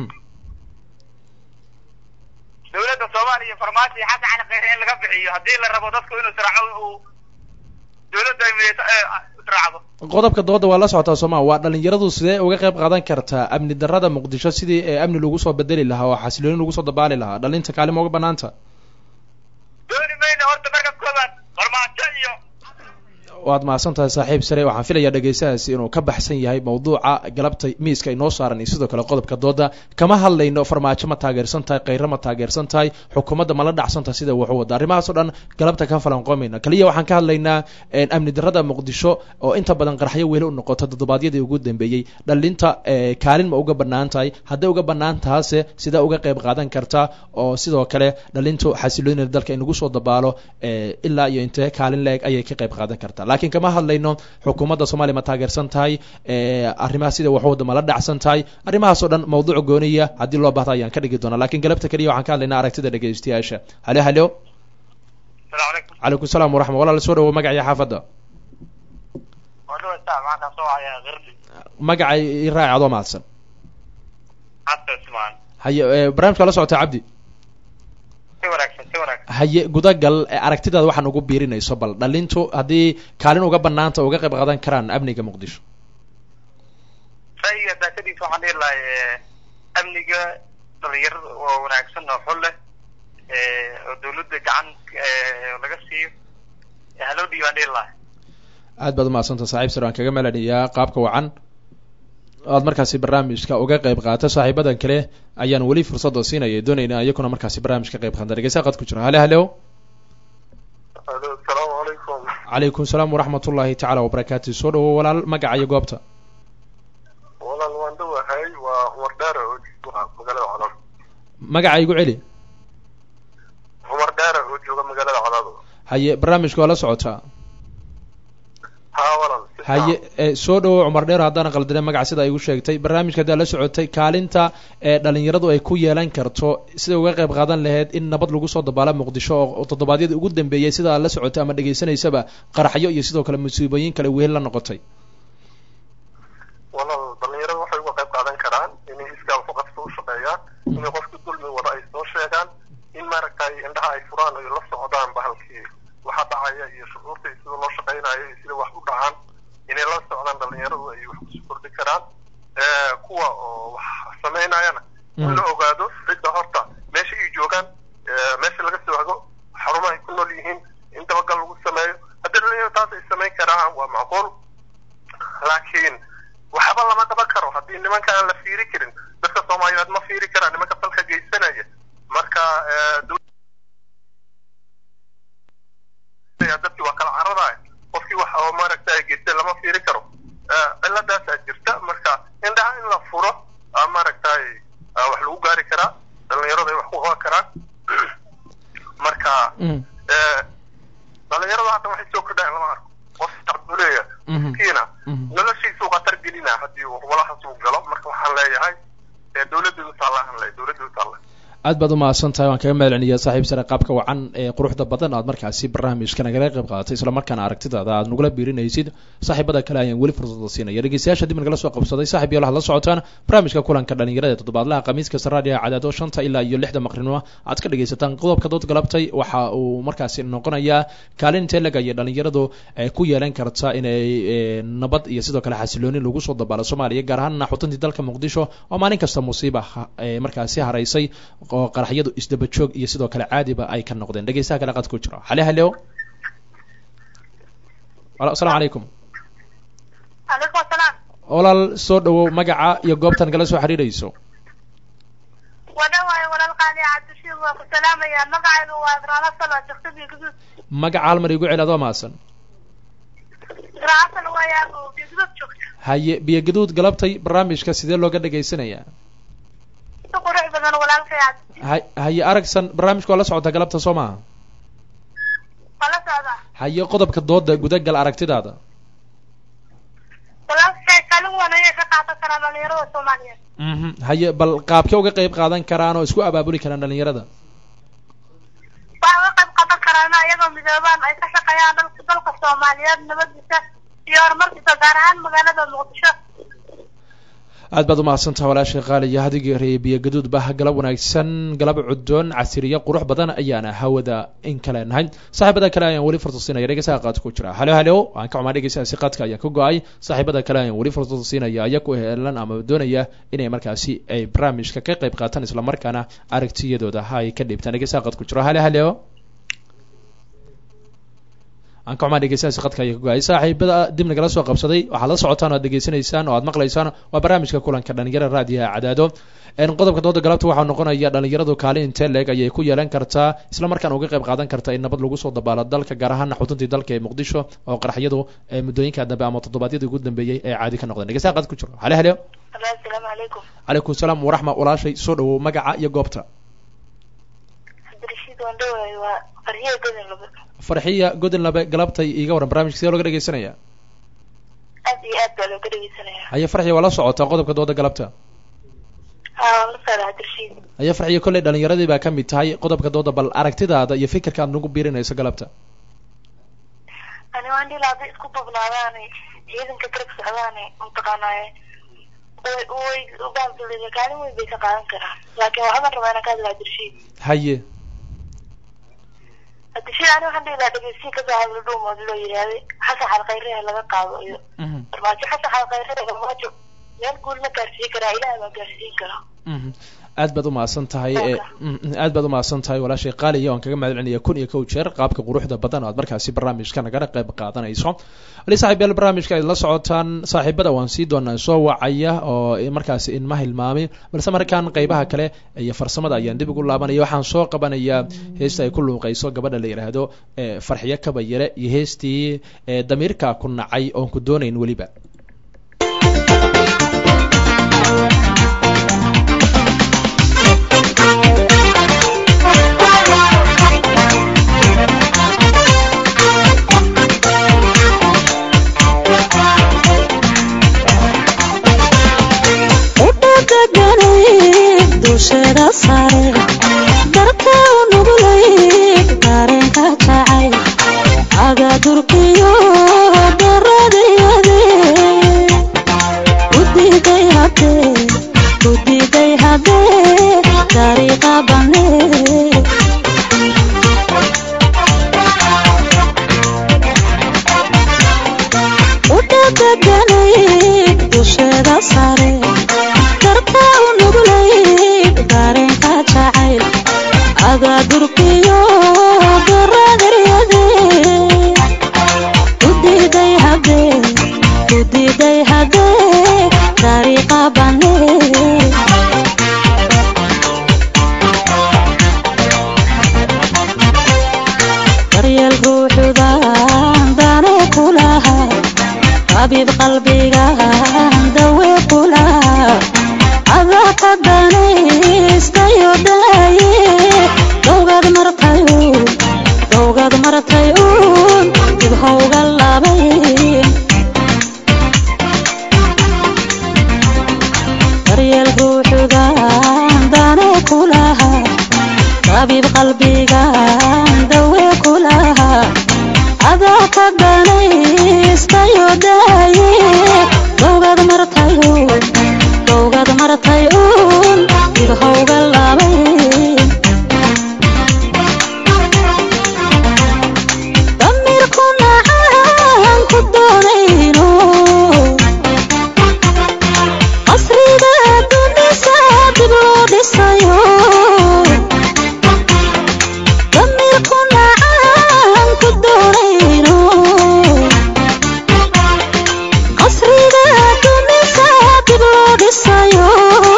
dowladda soomaaliya farmaajo iyo xasan cali khayre in laga bixiyo haddii la rabo dadku inuu israaco uu dowladda ay midayso ee israacdo qodobka dooda waa la socotaa sooma waa dhalinyaradu sidee uga qayb qaadan kartaa amni darrada muqdisho sidii ee amni lagu soo bedeli lahaa oo xasilooni lagu soo dabaali lahaa dhalinta kaalima uga banaanta dooni mayna horta marka koobaad farmaajo iyo waad mahadsan tahay saaxiib sare waxaan filayaa dhegaystahaasi inuu ka baxsan yahay mawduuca galabta miiska inoo saaran iyo sidoo kale qodobka dooda kama hadlayno farmaajo ma taageersan tahay khayre ma taageersan tahay xukuumadda ma la dhacsan tahay sida wax u wada arrimahaas oo dhan galabta ka falanqoomayna kaliya waxaan ka hadlaynaa amni darrada muqdisho oo inta badan qaraxyo weli u noqota toddobaadyadii ugu dambeeyey dhalinta kaalin ma uga banaan tahay hadday uga banaan tahaase sidee uga qayb qaadan kartaa oo sidoo kale dhalintu xasiloonida dalka in lagu soo dabaalo ilaa iyo intee kaalin leeg ayay ka qayb qaadan kartaa laakiin kama hadlayno xukuumadda soomaaliya ma taageersan tahay arrimaha sida waxwada ma la dhacsan tahay arrimahaas oo dhan mawduuc gooniya haddii loo baahda ayaan ka dhigi doonaa lakin galabta keliya waxaan ka hadlaynaa aragtida dhegaystayaasha halo halo salaamu calaykum calaykum salaam waraxma walaal soo dhawo magacii xaafadda waa dhawaysaa maxaa kaa soo wacayaa kirdi magacay i raaci adoo mahadsan xasan ismaan haye barnaamijka la socota cabdi si wanaagsan si wanaagsan haye gudagal aragtidaada waxaan ugu biirinayso bal dhalintu haddii kaalin uga banaanta uga qayb qaadan karaan amniga muqdisho ra'yiga daakadiisa waxaan dhihi lahay amniga dhalinyarada oo wanaagsan oo xul leh oo dawladda gacan laga siiyo haloo dhiibaan dhihi lahay aad baad umahadsanta saaxiib sir waan kaga melanayaa qaabka wacan aad markaasi barnaamijka uga qayb qaata saaxiibadan kale ayaan weli fursadda siinaya doonayna iyakuna markaasi barnaamij ka qayb qaata dhegeysa qad ku jira hale halo alo asalaamu calaykum calaykum salaam waraxmat ullahi tacaala wabarakaatu soo dhawo walaal magaca iyo goobta walaal waan dhawahay waa cumar dheere oo jooga magaalada colaado magaca igu celi cumar dheere oo jooga magaalada colaado haye barnaamijka waa la socotaa haa walaal haye soo dhawo cumar dheer haddaan qaldine magaca sida igu sheegtay barnaamijka haddaa la socotay kaalinta ee dhalinyaradu ay ku yeelan karto sida uga qayb qaadan lahayd in nabad lagu soo dabaalo muqdisho oo toddobaadyadii ugu dambeeyey sida aad la socotay ama dhegaysanaysaba qaraxyo iyo sidoo kale musiibooyin kale wehel la noqotay walaal dhalinyarada waxay uga qayb qaadan karaan inay iskaa waxu qabso u shaqeeyaan la ogaado cidda horta meesha ay joogaan eh, meesha laga soo hago xarumaha ay ku nool yihiin in dabagal lagu sameeyo haddii dhalinyaro taas ay samayn karaan waa macquul laakiin waxba lama qaban karo haddii nimanka aan la fiiri karin dadka soomaaliyeed ma fiiri karaan nimanka falka geysanaya marka eh, dowladda dadkii waa kala cararaay qofkii wax oo maaragtay geystay lama fiiri karo Eh, ciladaasaa jirta marka indhaha in la furo aa maaragtay ah, wax lagu gaari karaa dhalinyarada ay wax ku qaban karaan marka Mhm. eh, dhalinyarada hadda waxay soo kordhayan lama arko qof tacbuleya Mhm. kiina Mhm. noloshiisuu khatar gelina haddii uu walahaas uu galo marka waxaan leeyahay eh, dowladdu taallahan le dowladdu taalla aad baad u mahadsan tahay waan kaga mahad celinayaa saaxiib sare qaabka wacan ee quruxda badan aad markaasi barnaamijka nagala qayb qaadatay isla markaana aragtidaada aad nagula biirinaysid saaxiibada kale ayaan weli fursada siinaya dhegeystayaasha dib nagala soo qabsaday saaxiib iyo la socotaan barnaamijka kulanka dhalinyarada ee toddobaadlaha khamiis kasta raadiga cadaado shanta ilaa iyo lixda maqrinimo aad ka dhegaysataan qodobka dood galabtay waxa uu markaasi noqonayaa kaalin intee lag ayay dhalinyaradu ay ku yeelan karta inay eh, nabad iyo sidoo kale xasilooni lagu soo dabaalo soomaaliya gaar ahaan xutuntii dalka muqdisho oo maalin kasta musiiba ha- eh, markaasi haraysay oo qaraxyadu isdaba joog iyo sidoo kale caadiba ay ka noqdeen dhegeystaha kale qad ku jiro hale haleo Wala- asalaamu calaykum calaykum asalaam walaal soo dhawow magaca iyo goobtan kala soo xiriirayso wadhawaayo walaal qaali cabdishiid waa ku salaamayaa magacaygu waa ibraano salo jaktabi guduud magaca hal mar igu celi adoo maasan ibraano waayaa guduud joogta haye biyo gaduud galabtay barnaamijka sidee looga dhegaysanayaa si qurux badan walaalkay cabdishiid hay- haye aragsan barnaamijka waa la socota galabta soo maaha waa la socdaa haye qodobka dooda gudagal aragtidaada walaalkay kaalin weyn ayay ka qaadan karaan dhalinyarada soomaaliyeed mhm haye bal qaabkee uga qayb qaadan karaan oo isku abaabuli karaan dhalinyarada waxay uga qayb qaadan karaan iyagoo midoobaan ay ka shaqeeyaan dalka dalka soomaaliyeed nabadiisa iyo horumarkiisa gaar ahaan magaalada muqdisho aad baad umahadsantaha walaashay qaaliya hadigii reeye biyo gaduud bah galab wanaagsan galab cudoon casiriyo qurux badan ayaana hawada in kale nahay saaxiibada kale ayaan weli fursad siinaya dhegeysaha qaadka ku jira halo halo waan ka xumaa dhegeysahaasi qaadka ayaan ka go-ay saaxiibada kale ayaan weli fursad siinaya ayaku helan ama doonaya inay markaasi ay barnaamijka ka qayb qaataan isla markaana aragtiyadooda ay ka dhiibtaan dhegeysaha qaadka ku jiro halo halo aan ka xumaa dhegeystayaasha qadka ayaa ka go-ay saaxiibada dib nagala soo qabsaday waxaad la socotaan oo aad degeysanaysaan oo aad maqlaysaan waa barnaamijka kulanka dhalinyarada raadiyaha cadaado En qodobka dooda galabta waxaa noqonaya dhalinyaradu kaalin intee leeg ayay ku yeelan kartaa isla markaana uga qayb qaadan karta in nabad lagu soo dabaalo dalka gaar ahaan xutuntii dalka ee muqdisho oo qaraxyadu ee muddooyinka dambe ama toddobaadyadii ugu dambeeyey ee caadi ka noqdeen dhegeystaha qad ku jiro hale hale asalaamu calaykum calaykum salaam waraxma walaashay soo dhawow magaca iyo goobta cabdirashiid waan dhawaay waa farhiya godin laba farxiya godin labe galabtay iiga waran barnaamijka sidee looga dhegeysanaya aad iyo aad baa looga dhegeysanaya haye farxiya waa la socotaa qodobka dooda galabta haa waan la socdaa cabdirashiid haye farxiya kolley dhalinyaradii baa ka mid tahay qodobka dooda bal aragtidaada iyo fikirka aad nagu biirinayso galabta ani waan dhila hadday isku dubnaadaane ciidanka garab socdaane mataqaanaaye way way ubaalgalida kaalin weyn bay ka qaadan karaan laakiin waxaan rabaa inaan ka hadla cabdirashiid haye cabdirashiid ani waxaan dhihi lahaa dhegeysiin kasoo hadla dhuumood loo yidhaahday xasan xalkhayreha laga qaado iyo Mhm, farmaajo xasan xalkhayreha farmaajo meel guul ma gaarsiin karaa ilaah baa gaarsiin karaa mhm. aad baad umahadsan tahay ee mhm, aad baad umahadsan tahay walaashay qaaliya waan kaga mahad celinaya kun iyo kow jeer qaabka quruxda badan oo aad markaasi barnaamijka nagala qayb qaadanayso wali saaxiibayaal barnaamijka aad la socotaan saaxiibada waan sii doonaa soo wacaya oo markaasi inma hilmaami balse markaan qeybaha kale iyo farsamada ayaan dib ugu laabanaya waxaan soo qabanayaa heesta ay ku luuqayso gabadha la yidhaahdo ee farxiyo kabayare iyo heestii ee damiirka ku nacay oon ku doonayn weliba dusheeda sare darka u nugulay dareenka jacay aga durkiyo daradiyade udiiday hadee udiiday hadee dariiqa banee udhadaganay dusheeda sare darka u nugulay dareenka jacayl adaa durkiyo daradaryade kudiiday habee kudiiday habee dariiqa banee daryeel ruuxudan dane kulaha xabiib qalbigan dawe kulaha adaa ka danaystayo daaye dowgad martay uun dowgad martay uun dib howga labay daryeel ruuxugan dane kulaha xabiib qalbigan dawe kulaha adaa ka danaystayo daaye dowgad martay uun dowgad martay uun dib howga labay damirku nacaan ku doonayno qasriga dunisa dib loo dhisayo damirku nacaan ku doonayno qasriga dunisa dib loo dhisayo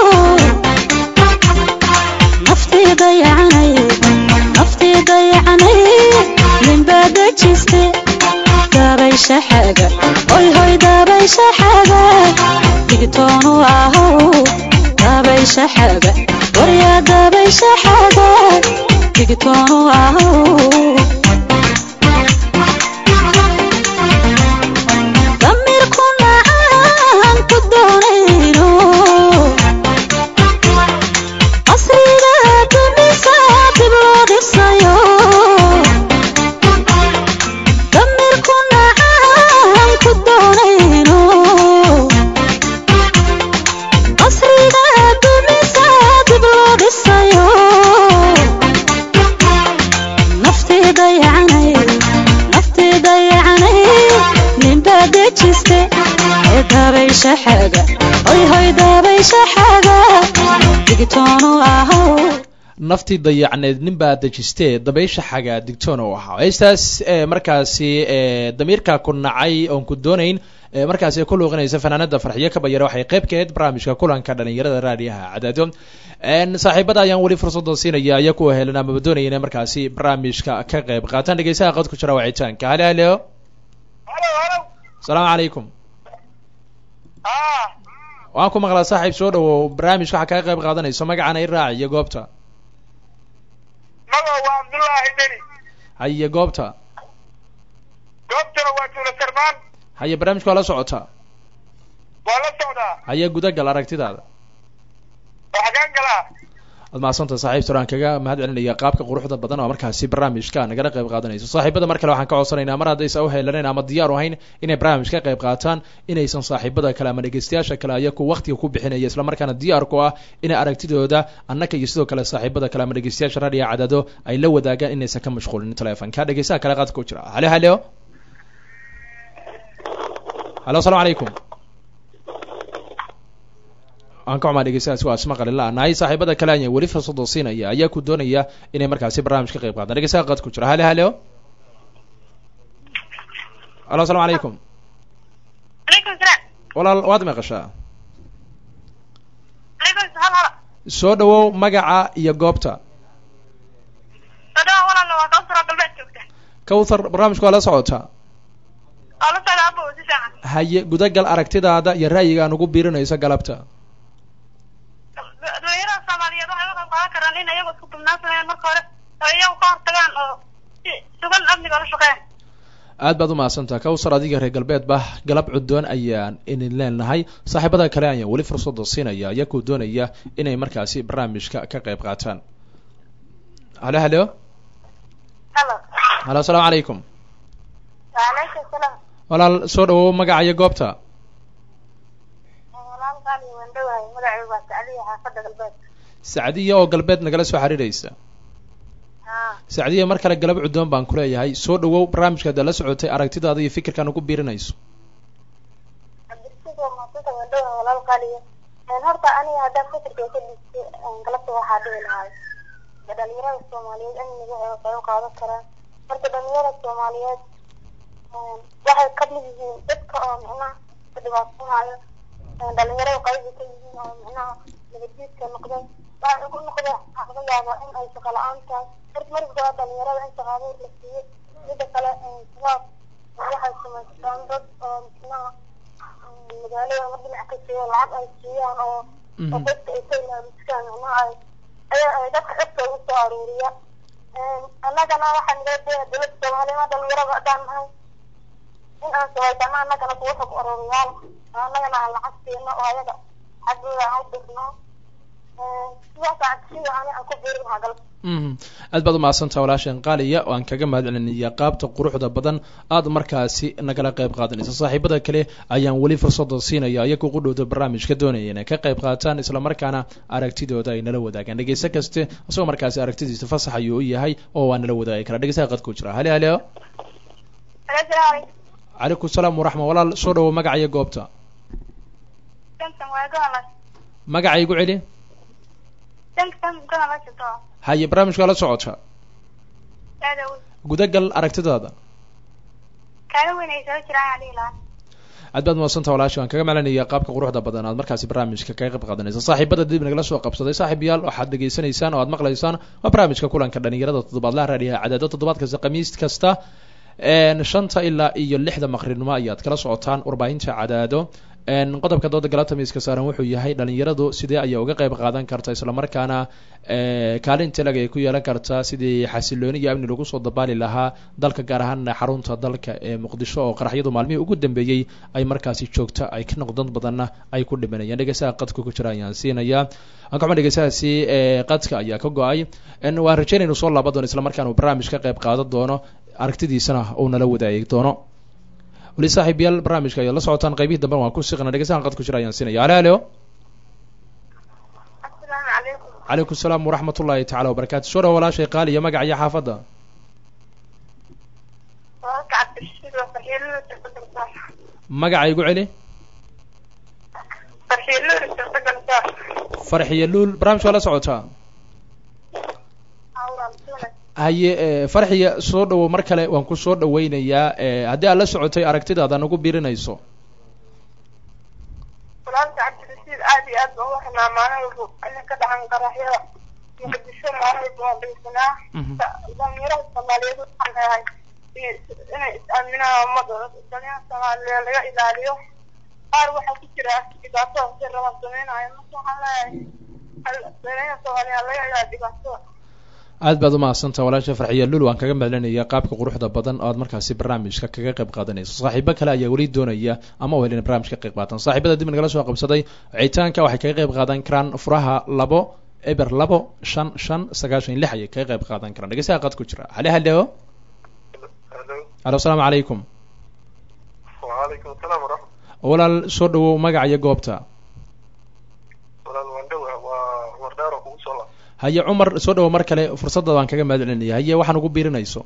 naftii dayacanay naftii dayacanay ninbaa dejiste dabaysha xaga hoy hoy dabaysha xaga digtoonu ahow dabaysha xaga waryaa dabaysha xaga digtoonu ahow damirku nacaan ku doonayno qasriga dunisa dib loo dhisayo damirku nacaan ku doonayno qasriga dunisa dib loo dhisayo naftii dayacanay naftii dayacanay ninbaa dejiste ee dabaysha xaga hoy hoy dabaysha xaga digtoonu ahow naftii dayacneed nin baa dejistee dabaysha xaga digtoon u ahaa heestaas ee markaasi ee damiirka ku nacay oon ku doonayn ee markaasi ku luuqinaysa fanaanada farxiyo ka bayara waxay qayb ka ahayd barnaamijka kulanka dhalinyarada raadiyaha cadaado n saaxiibada ayaan weli fursada siinaya aya kuwa helan amaba doonaya inay markaasi barnaamijka ka qayb qaataan dhegeysaha qod ku jira wacitaanka halo halo halo halo asalaamu calaykum ah waan ku maqlaa saaxiib soo dhawow barnaamijka waxaa kaga qayb qaadanayso magacana i raac iyo goobta mago waa cabdullaahi beri haye goobta goobtana waa tuula sarmaan haye barnaamijka waa la socotaa waa la socdaa haye gudagal aragtidaada waxaa kaan galaa waad mahadsanta saaxiibta aan kaga mahad celinaya qaabka quruxda badan oo markaasi barnaamijka nagala qayb qaadanayso saaxiibada mar kale waxaan ka codsanaynaa mar haddaysa u heelaneyn ama diyaar u ahayn inay barnaamij ka qayb qaataan inaysan saaxiibada kale ama dhegeystayaasha kale ayaku waqtiga ku bixinaya islamarkaana diyaar ku ah inay aragtidooda annaka iyo sidoo kale saaxiibada kale ama dhegeystayaasha raadiyo cadado ay la wadaagaan inaysan ka mashquulin telefonka dhegeystaha kale qaadka ku jira halo halo halo asalaamu calaykum waan ka xumaa dhegeystayaas waa isma qalin la-nahay saaxiibada kale ayaa weli fursada siinaya ayaa ku doonaya inay markaasi barnaamij ka qayb qaataan dhegeystaha qad ku jira halo halo halo asalaamu calaykum calaykum salaam walaal waad maqashaa calaykum salaam hala soo dhawow magaca iyo goobta sadhawa walaalna waa kawsara galbeed joogta kawthar barnaamijku waa la socotaa waa la socda abo si fiican haye gudagal aragtidaada iyo ra'yiga aan ugu biirinayso galabta dhalinyarada soomaaliyeed waxay uga qayb qaadan karaan in iyagu isku dubnaan sameeyaan marka hore oo iyagu ka hortagaan oo si sugan amniga ola shaqeeyaan aad baad umahadsantaha kawsar adiga reer galbeedba galab cudoon ayaan idin leenahay saaxiibada kale ayaan weli fursada siinaya ayaa ku doonaya inay markaasi barnaamijka ka qayb qaataan halo halo halo halo asalaamu calaykum waalaykum salaam walaal soo dhawow magaca iyo goobta walaal qaali waan dhawahay magacaygu waa sacdiya xaafadda galbeed sacdiya oo galbeed nagala soo xiriiraysa haa sacdiya mar kale galab cudoon baan kuleeyahay soo dhawow barnaamijka ada la socotay aragtidaada iyo fikirkan ugu biirinayso cabdirasiid waa maasanta waan dhawahay walaal qaaliya horta aniga haddaan fikirkay ka dhigtay galabta waxaa dhihi lahay dhalinyarada soomaaliyeed amniga ay qayb qaadan karaan marka dhalinyarada soomaaliyeed waxay ka mid yihiin dadka oo micnaha ka dhibaatanayo dhalinyarada qaybi ka yihiin oo micnaha nabadjiidka noqday waxay ugu noqdeen waxaa laga yaabaa in ay shaqo la-aan tahay horta marka hore dhalinyarada in shaqo abuur la siiyo mida kale shabaab waxay samaystaan dad oo micnaha magaalada ama dhinac ka siiyo lacag ay siiyaan oo oo dadka ay ka ilaaliskaan micnaha ay ayaa ay dadka xogta ugu soo aruuriya annagana waxaan naga daya dowladda soomaaliya dhalinyarada haddaan nahay in aan samaysano annagana kuwa xog aruuriyaal annagana aan lacag siino oo ayaga xaggooda aan u dhigno sidaasaan sida ani aan ku biirin lahaa galabta aad baad umahadsantaha walaasheen qaaliya oo aan kaga mahad celinaya qaabta quruxda badan aad markaasi nagala qayb qaadanaysa saaxiibada kale ayaan weli fursada siinaya iyagoo qudhowda barnaamijka doonaya inay ka qayb qaataan islamarkaana aragtidooda ay nala wadaagaan dhegeyse kaste isagoo markaasi aragtidiisa fasax ayuu u yahay oo waa nala wadaagi karaa dhegeysaha qadku jira hale hale calaykum salaam waraxma walaal soo dhawo magaca iyo goobta magaca igu celi haye barnaamijka la socota gudagal aragtidaada aad baad mahadsanta walaashi waan kaga malanaya qaabka quruxda badan aad markaasi barnaamijka kaga qayb qaadanaysa saaxiibada dib nagala soo qabsaday saaxiib yaal waxaad dhegaysanaysaan oo aad maqlaysaan waa barnaamijka kulanka dhalinyarada toddobaadlaha raadiyaha cadaado toddobaad kasta khamiis kasta shanta ilaa iyo lixda maqrinimo ayaad kala socotaan warbaahinta cadaado qodobka dooda galabta miiska saaran wuxuu yahay dhalinyaradu sidee ayay uga qayb qaadan karta islamarkaana kaalin talag ay ku yeelan kartaa sidii xasilooni iyo amni lagu soo dabaali lahaa dalka gaar ahaan xarunta dalka ee muqdisho oo qaraxyadu maalmihii ugu dambeeyey ay markaasi joogta ay ka noqdon badanna ay ku dhimanayaan dhegeysaha qadka ku jira ayaan siinayaa aan kaxuma dhegeysahaasi qadka ayaa ka go-ay waan rajeynaynu soo laaba doono islamarkaana uu barnaamij ka qayb qaadan doono aragtidiisana uu nala wadaagi doono weli saaxiib yaal barnaamijka ayaad la socotaan qaybihii dambe waan ku siqna dhegeysahan qad ku jira ayaan siinaya halo halo calaykum salaam waraxmat ullahi tacala wabarakatu soo dhawa walaashay qaaliya magaca iyo xaafadda magaca igu celi farxiyo luul barnaamijka waa la socotaa haye farxiya soo dhawo mar kale waan ku soo dhaweynayaa haddii aad la socotay aragtidaada nagu birinayso walaalka cabdirasiid aad iyo aad baan uwaxnaa maalin walba ina ka dhacan qaraxyada muqdisho maalin walba waan dhegeysanaa dhalinyarada soomaaliyeed waxaan leeyahay inay is-aaminaan ummadda dhalinyarada soomaaliyeed laga ilaaliyo qaar waxaa ku jira dhibaatada si rabaan sameynaayo marka waxaan leeyahay dhalinyarada soomaaliyeed laga ilaaliyo dhibaatada aad baad umahadsantaha walaasha farxiya lul waan kaga mahadcelinaya qaabka quruxda badan oo aad markaasi barnaamijka kaga qayb qaadanayso saaxiibo kale ayaa weli doonaya ama wel ina barnamij ka qayb qaatan saaxiibada dib nagala soo qabsaday wicitaanka waxay kaga qayb qaadan karaan furaha labo eber labo shan shan sagaashan lix ayay kaga qayb qaadan karaan dhegeysaha qad ku jira hale halo alo asalaamu calaykum wacalaykum asalaam waraxmat walaal soo dhawow magaca iyo goobta walaal waan dhowa waa cumar dheer oo kugu soo la haye cumar soo dhawo mar kale fursadda baan kaga mahad celinaya haye waxaan ugu biirinayso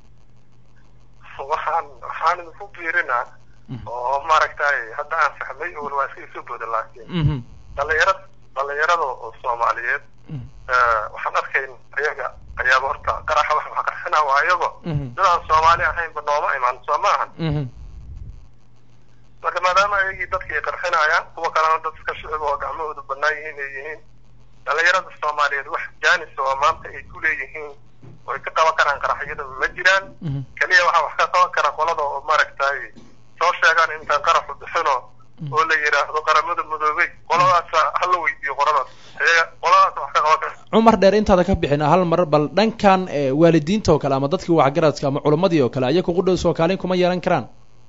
waxaan waxaan idinku biirinaa oo maaragtay hadda aan fahmay oo waa iska isu booda laakiin dhalinyarada dhalinyarada oo soomaaliyeed waxaan arkayn ayaga ayaaba horta qaraxa wax wax qarxina waa ayago dad aan soomaali ahaynba nooma imaan soo ma ahan marka maadaama ayagii dadka ay qarxinayaan kuwa kalena dad iska shucub oo gacmahooda banaan yihiin ay yihiin dhalinyarada soomaaliyeed wax jaanis oo maanta ay ku leeyihiin oo ay ka qaban karaan qaraxyada ma jiraan keliya waxaa wax ka qaban kara qolada oo maaragtay soo sheegaan intaan qaraxu bixino oo la yidhaahdo qaramada madoobey qoladaas hala weydiiyo qoladaas iyaga qoladaas wax ka qaban kara cumar dheer intaada ka bixin hal mar bal dhankan waalidiinta oo kale ama dadkii waxgaradka ama culammadii oo kale ayaga qudhow soo kaalin kuma yeelan karaan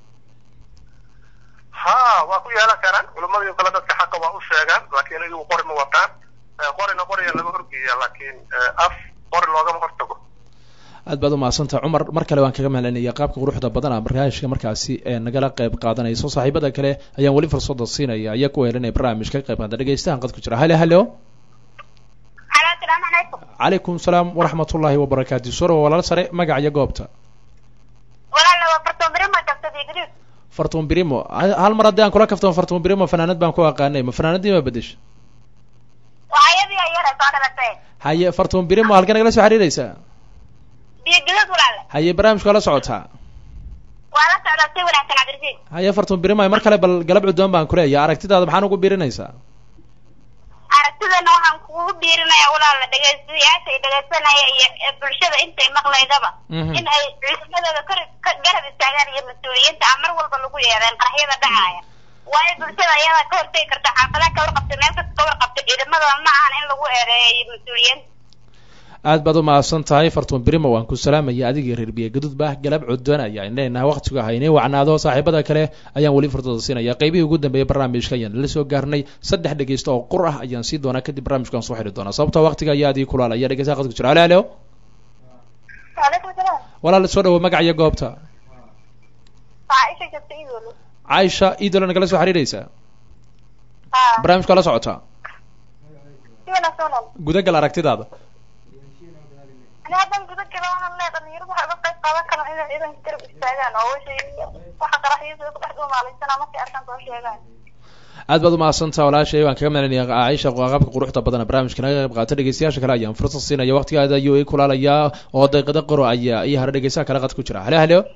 ha waa ku yeelan karaan culamadii oo kale dadka xaqa waa u sheegaan laakiin iyagu qori ma wataan qorina qoriya laga horgeeya laakiin af qori loogama hortago aad baad umahadsantaha cumar mar kale waan kaga mahadcelinaya qaabka quruxda badan a barnaamijka markaasi nagala qayb qaadanayso saaxiibada kale ayaan weli fursada siinaya ayaa ku helinaya barnaamijka ka qayb qaata dhegeystahan qad ku jira halo halo asalaamu calaykum calaykum salaam waraxmat ullahi wabarakaatu soo dhawa walaal sare magaca iyo goobta walaala waa fartoon beri ma jabtay digriis fartuun birimo Ha- hal mar haddii aan kula kaftoon fartuun birimo fanaanad baan ku aqaanay ma fanaanadii ma bedesha waa ayadii ayara soo dhalatay haye fartuun birimo halkee nagala soo xiriiraysaa biyo gudad walaale haye barnaamijka waa la socotaa waa la socdaa si wanaagsan cabdirasiid haye fartuun birimo mar kale bal galab cuddoon baan ku leeyahay aragtidaada maxaan ugu biirinaysaa aragtidana waxaan kugu dhiirinaya walaala dhegeystayaasha ay dhegeysanaya iyo ee bulshada intay maqlaydaba Mhm. in ay ciidamadooda kor ka- garab istaagaan iyo mas-uuliyiinta aan mar walba lagu yeedeen qaraxyada dhacaya waayo bulshada ayada ka hortegi karta xaafadaha ka warqabta meel kasta ka warqabta ciidamadooda ma ahan in lagu eedeeyo iyo mas-uuliyiinta aad baad u mahadsan tahay fartuun birimo waan ku salaamaya adigii reer biyo gadudba galab cuddoon ayaan leenahay waqtigu haynay wacnaado saaxiibada kale ayaan weli furdada siinaya qaybihii ugu dambeeyay barnaamijka ayaan la soo gaarnay saddex dhegeysto oo qur ah ayaan sii doonaa kadib barnaamijkaan soo xidhi doonaa sababtoo waqtiga ayaa adii kulaalaya dhegeystaha qadku jira halo halo waalaikum salaam walaal soo dhawo magaca iyo goobta caaisha jabta idoolo caaisha iidola nagala soo xiriiraysaa ha barnaamijka waa la socotaa si wanaagsan walaal gudagal aragtidaada ani haddan guda gala waxaan leeyahay dhalinyaradu waxay uga qayb qaadan karaan inay ciidanka garab istaagaan oo wixii waxa qaraxyada ku dhex dhuumaalaysanaa markay arkaan soo sheegaan aad baad u mahadsantaha walaashay waan kaga mahadcelinayaa caaisha qaabka quruxda badan barnaamijka naga qayb qaata dhegeystayaasha kale ayaan fursad siinaya waqtigaada ayuu ii kulaalayaa oo daqiiqada qoro ayaa iyo hore dhegeystaha kale qad ku jira halo halo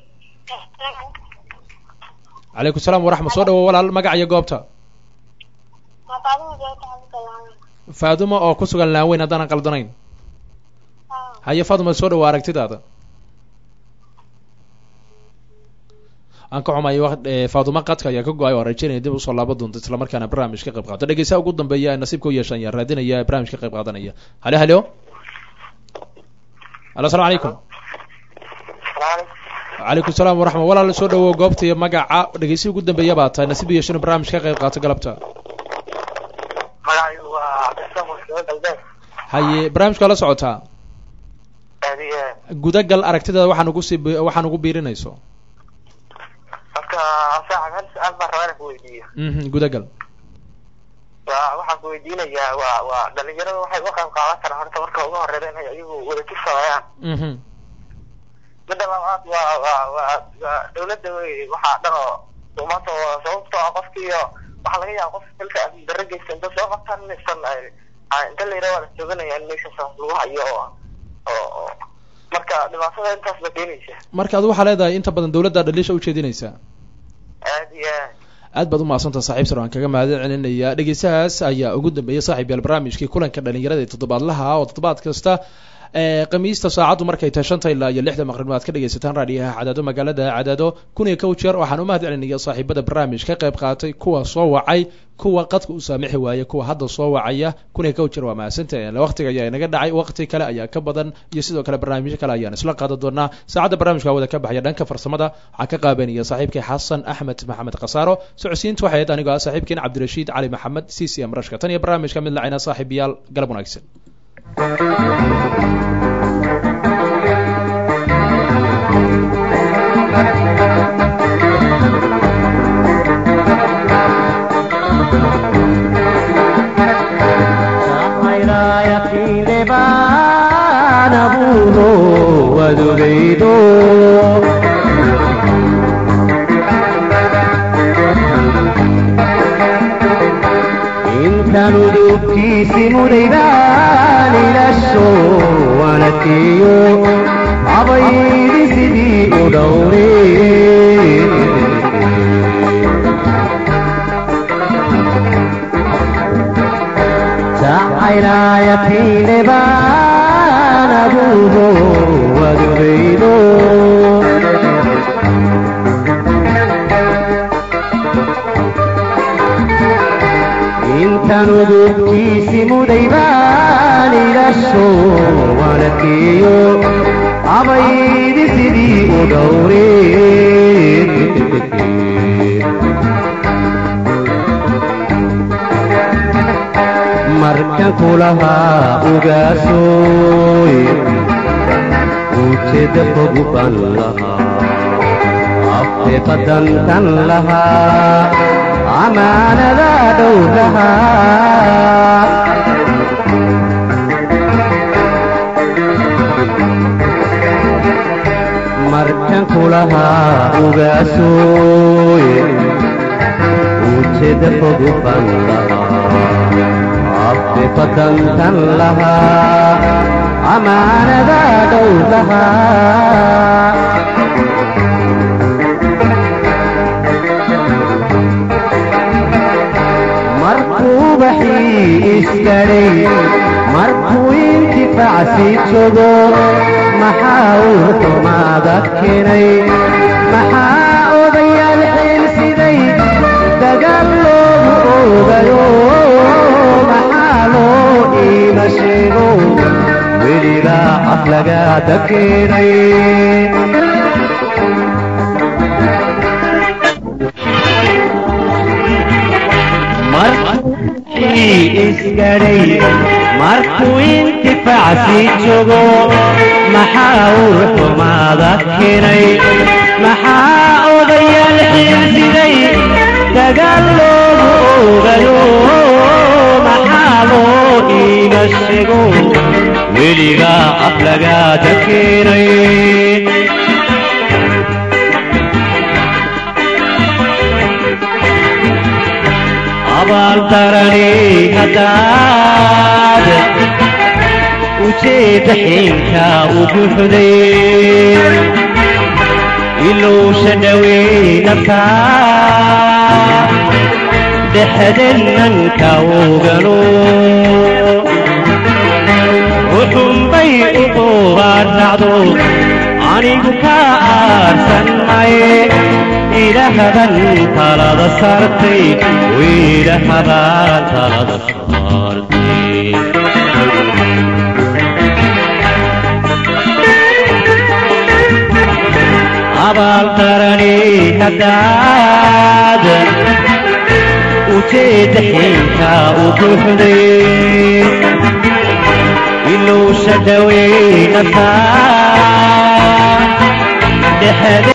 calaykum salaam waraxmat soo dhawo walaal magaca iyo goobta faadumo oo ku sugan laaweyn haddaanan qaldanayn haye faaduma soo dhawo aragtidaada aan ka xumayo waq- ee, faadumo qadka ayaa ka go-ay oo aan rajeynaya dib usoo laabo doonto islamarkaana barnaamij ka qayb qaato dhegeystaha ugu dambeeya ee nasiibka u yeeshan ayaan raadinaya ee barnaamij ka qayb qaadanaya halo halo halo asalaamu calaykum calaykum salaam waraxmat walaal soo dhawo goobta iyo magaca dhegeysihi ugu dambeeya baa tahay nasiib u yeeshan inuu barnaamij ka qayb qaato galabta magacaygu waa cabdisaan mursado galbeed haye barnaamijka waa la socotaa aadiye gudagal aragtidaada waxaan ugu sii bi- waxaan ugu biirinayso marka saaxib hal su-aal baan rabaa inaan ku weydiiyo mhm gudagal waa waxaan ku weydiinayaa waa waa dhalinyarada waxay uga qayb qaadan karaan horta marka ugu horeyda inay iyagu wadajir sameeyaan mhm midda labaad waa waa waa waa dawladda wey waxaa dhan oo maanta waa sababtoo ah qofkiiyo waxaa laga yaaba qof xilka amni darro geysta inta soo qabtaan inaysan ay- ay- inta la yidhaha waa la jooganaya in meesha saas lagu hayo oo oo oo marka dhibaatada intaas ba keenaysa marka adu waxaa leedahay inta badan dawladda dhaliisha ujeedinaysaa aad iyo aad aad baad u mahadsantaha saaxiib sar waan kaga mahad celinaya dhegeystahaas ayaa ugu dambeeyay saaxiib yaal barnaamijkii kulanka dhalinyarada ee toddobaadlaha oo toddobaad kasta ee khamiista saacaddu markay tahay shanta ilaa iyo lixda maqribnimo aad ka dhegaysataan raadiyaha cadaado magaalada cadaado kun iyo kow jeer waxaan u mahad celinaya saaxiibada barnaamij ka qayb qaatay kuwa soo wacay kuwa qadka u saamixi waaya kuwa hadda soo wacaya kun iyo kow jeer waa mahadsantahay waqtiga ayaa inaga dhacay waqti kale ayaa ka badan iyo sidoo kale barnaamijyo kale ayaan isla qaadan doonaa saacadda barnaamijka wada ka baxaya dhanka farsamada waxaa ka qaabanaya saaxiibkay xasan axmed maxamed khasaaro socodsiinta waxay ahayd anigoo ah saaxiibkiin cabdirashiid cali maxamed c c m rashka tan iyo barnaamijka mid lacina saaxiibayaal galab wanaagsan intanu dubkiisi mudaydaan ilasho wanakeeyo abaydi sidii u dhowre jacaylaayakiine baan abuuho wadugaydo intanu dubkiisi mudaydaan ilasho wanakeeyo abaydi sidii u dhowre markan kulahaa ugaasoy ujeeda fogu ban lahaa afte badantan lahaa amaanada dhowrahaa markan kula lahaa ugaasooye ujeedda fogu ban lahaa afrifadantan lahaa amaanada dhow lahaa markuu baxii isgadhay markuu intifaacsi jogo maxaa uu xumaada keenay maxaa odayaal xiilsiday dagaal loogu oogayo maxaa loo iima sheego welibaa aflagaada keenay isgadhay markuu intifaacsi jogo maxaa uu xumaada keenay maxaa odayaal xiilsiday dagaal loogu oogayo maxaa loo iima sheego weligaa aflagaada keenay abaaldarani haddaad ujeedda xiinka u buuxday ilowsha dhaweynabka dhexdennanka ogano uxunbay u qubaadhacdo anigu ka aarsan maye ilahaban talada saartay wiilahabaan talada saartay abaaldarani haddaad ujeedda xiinka u buuxday ilowsha dhaweynaka dhexde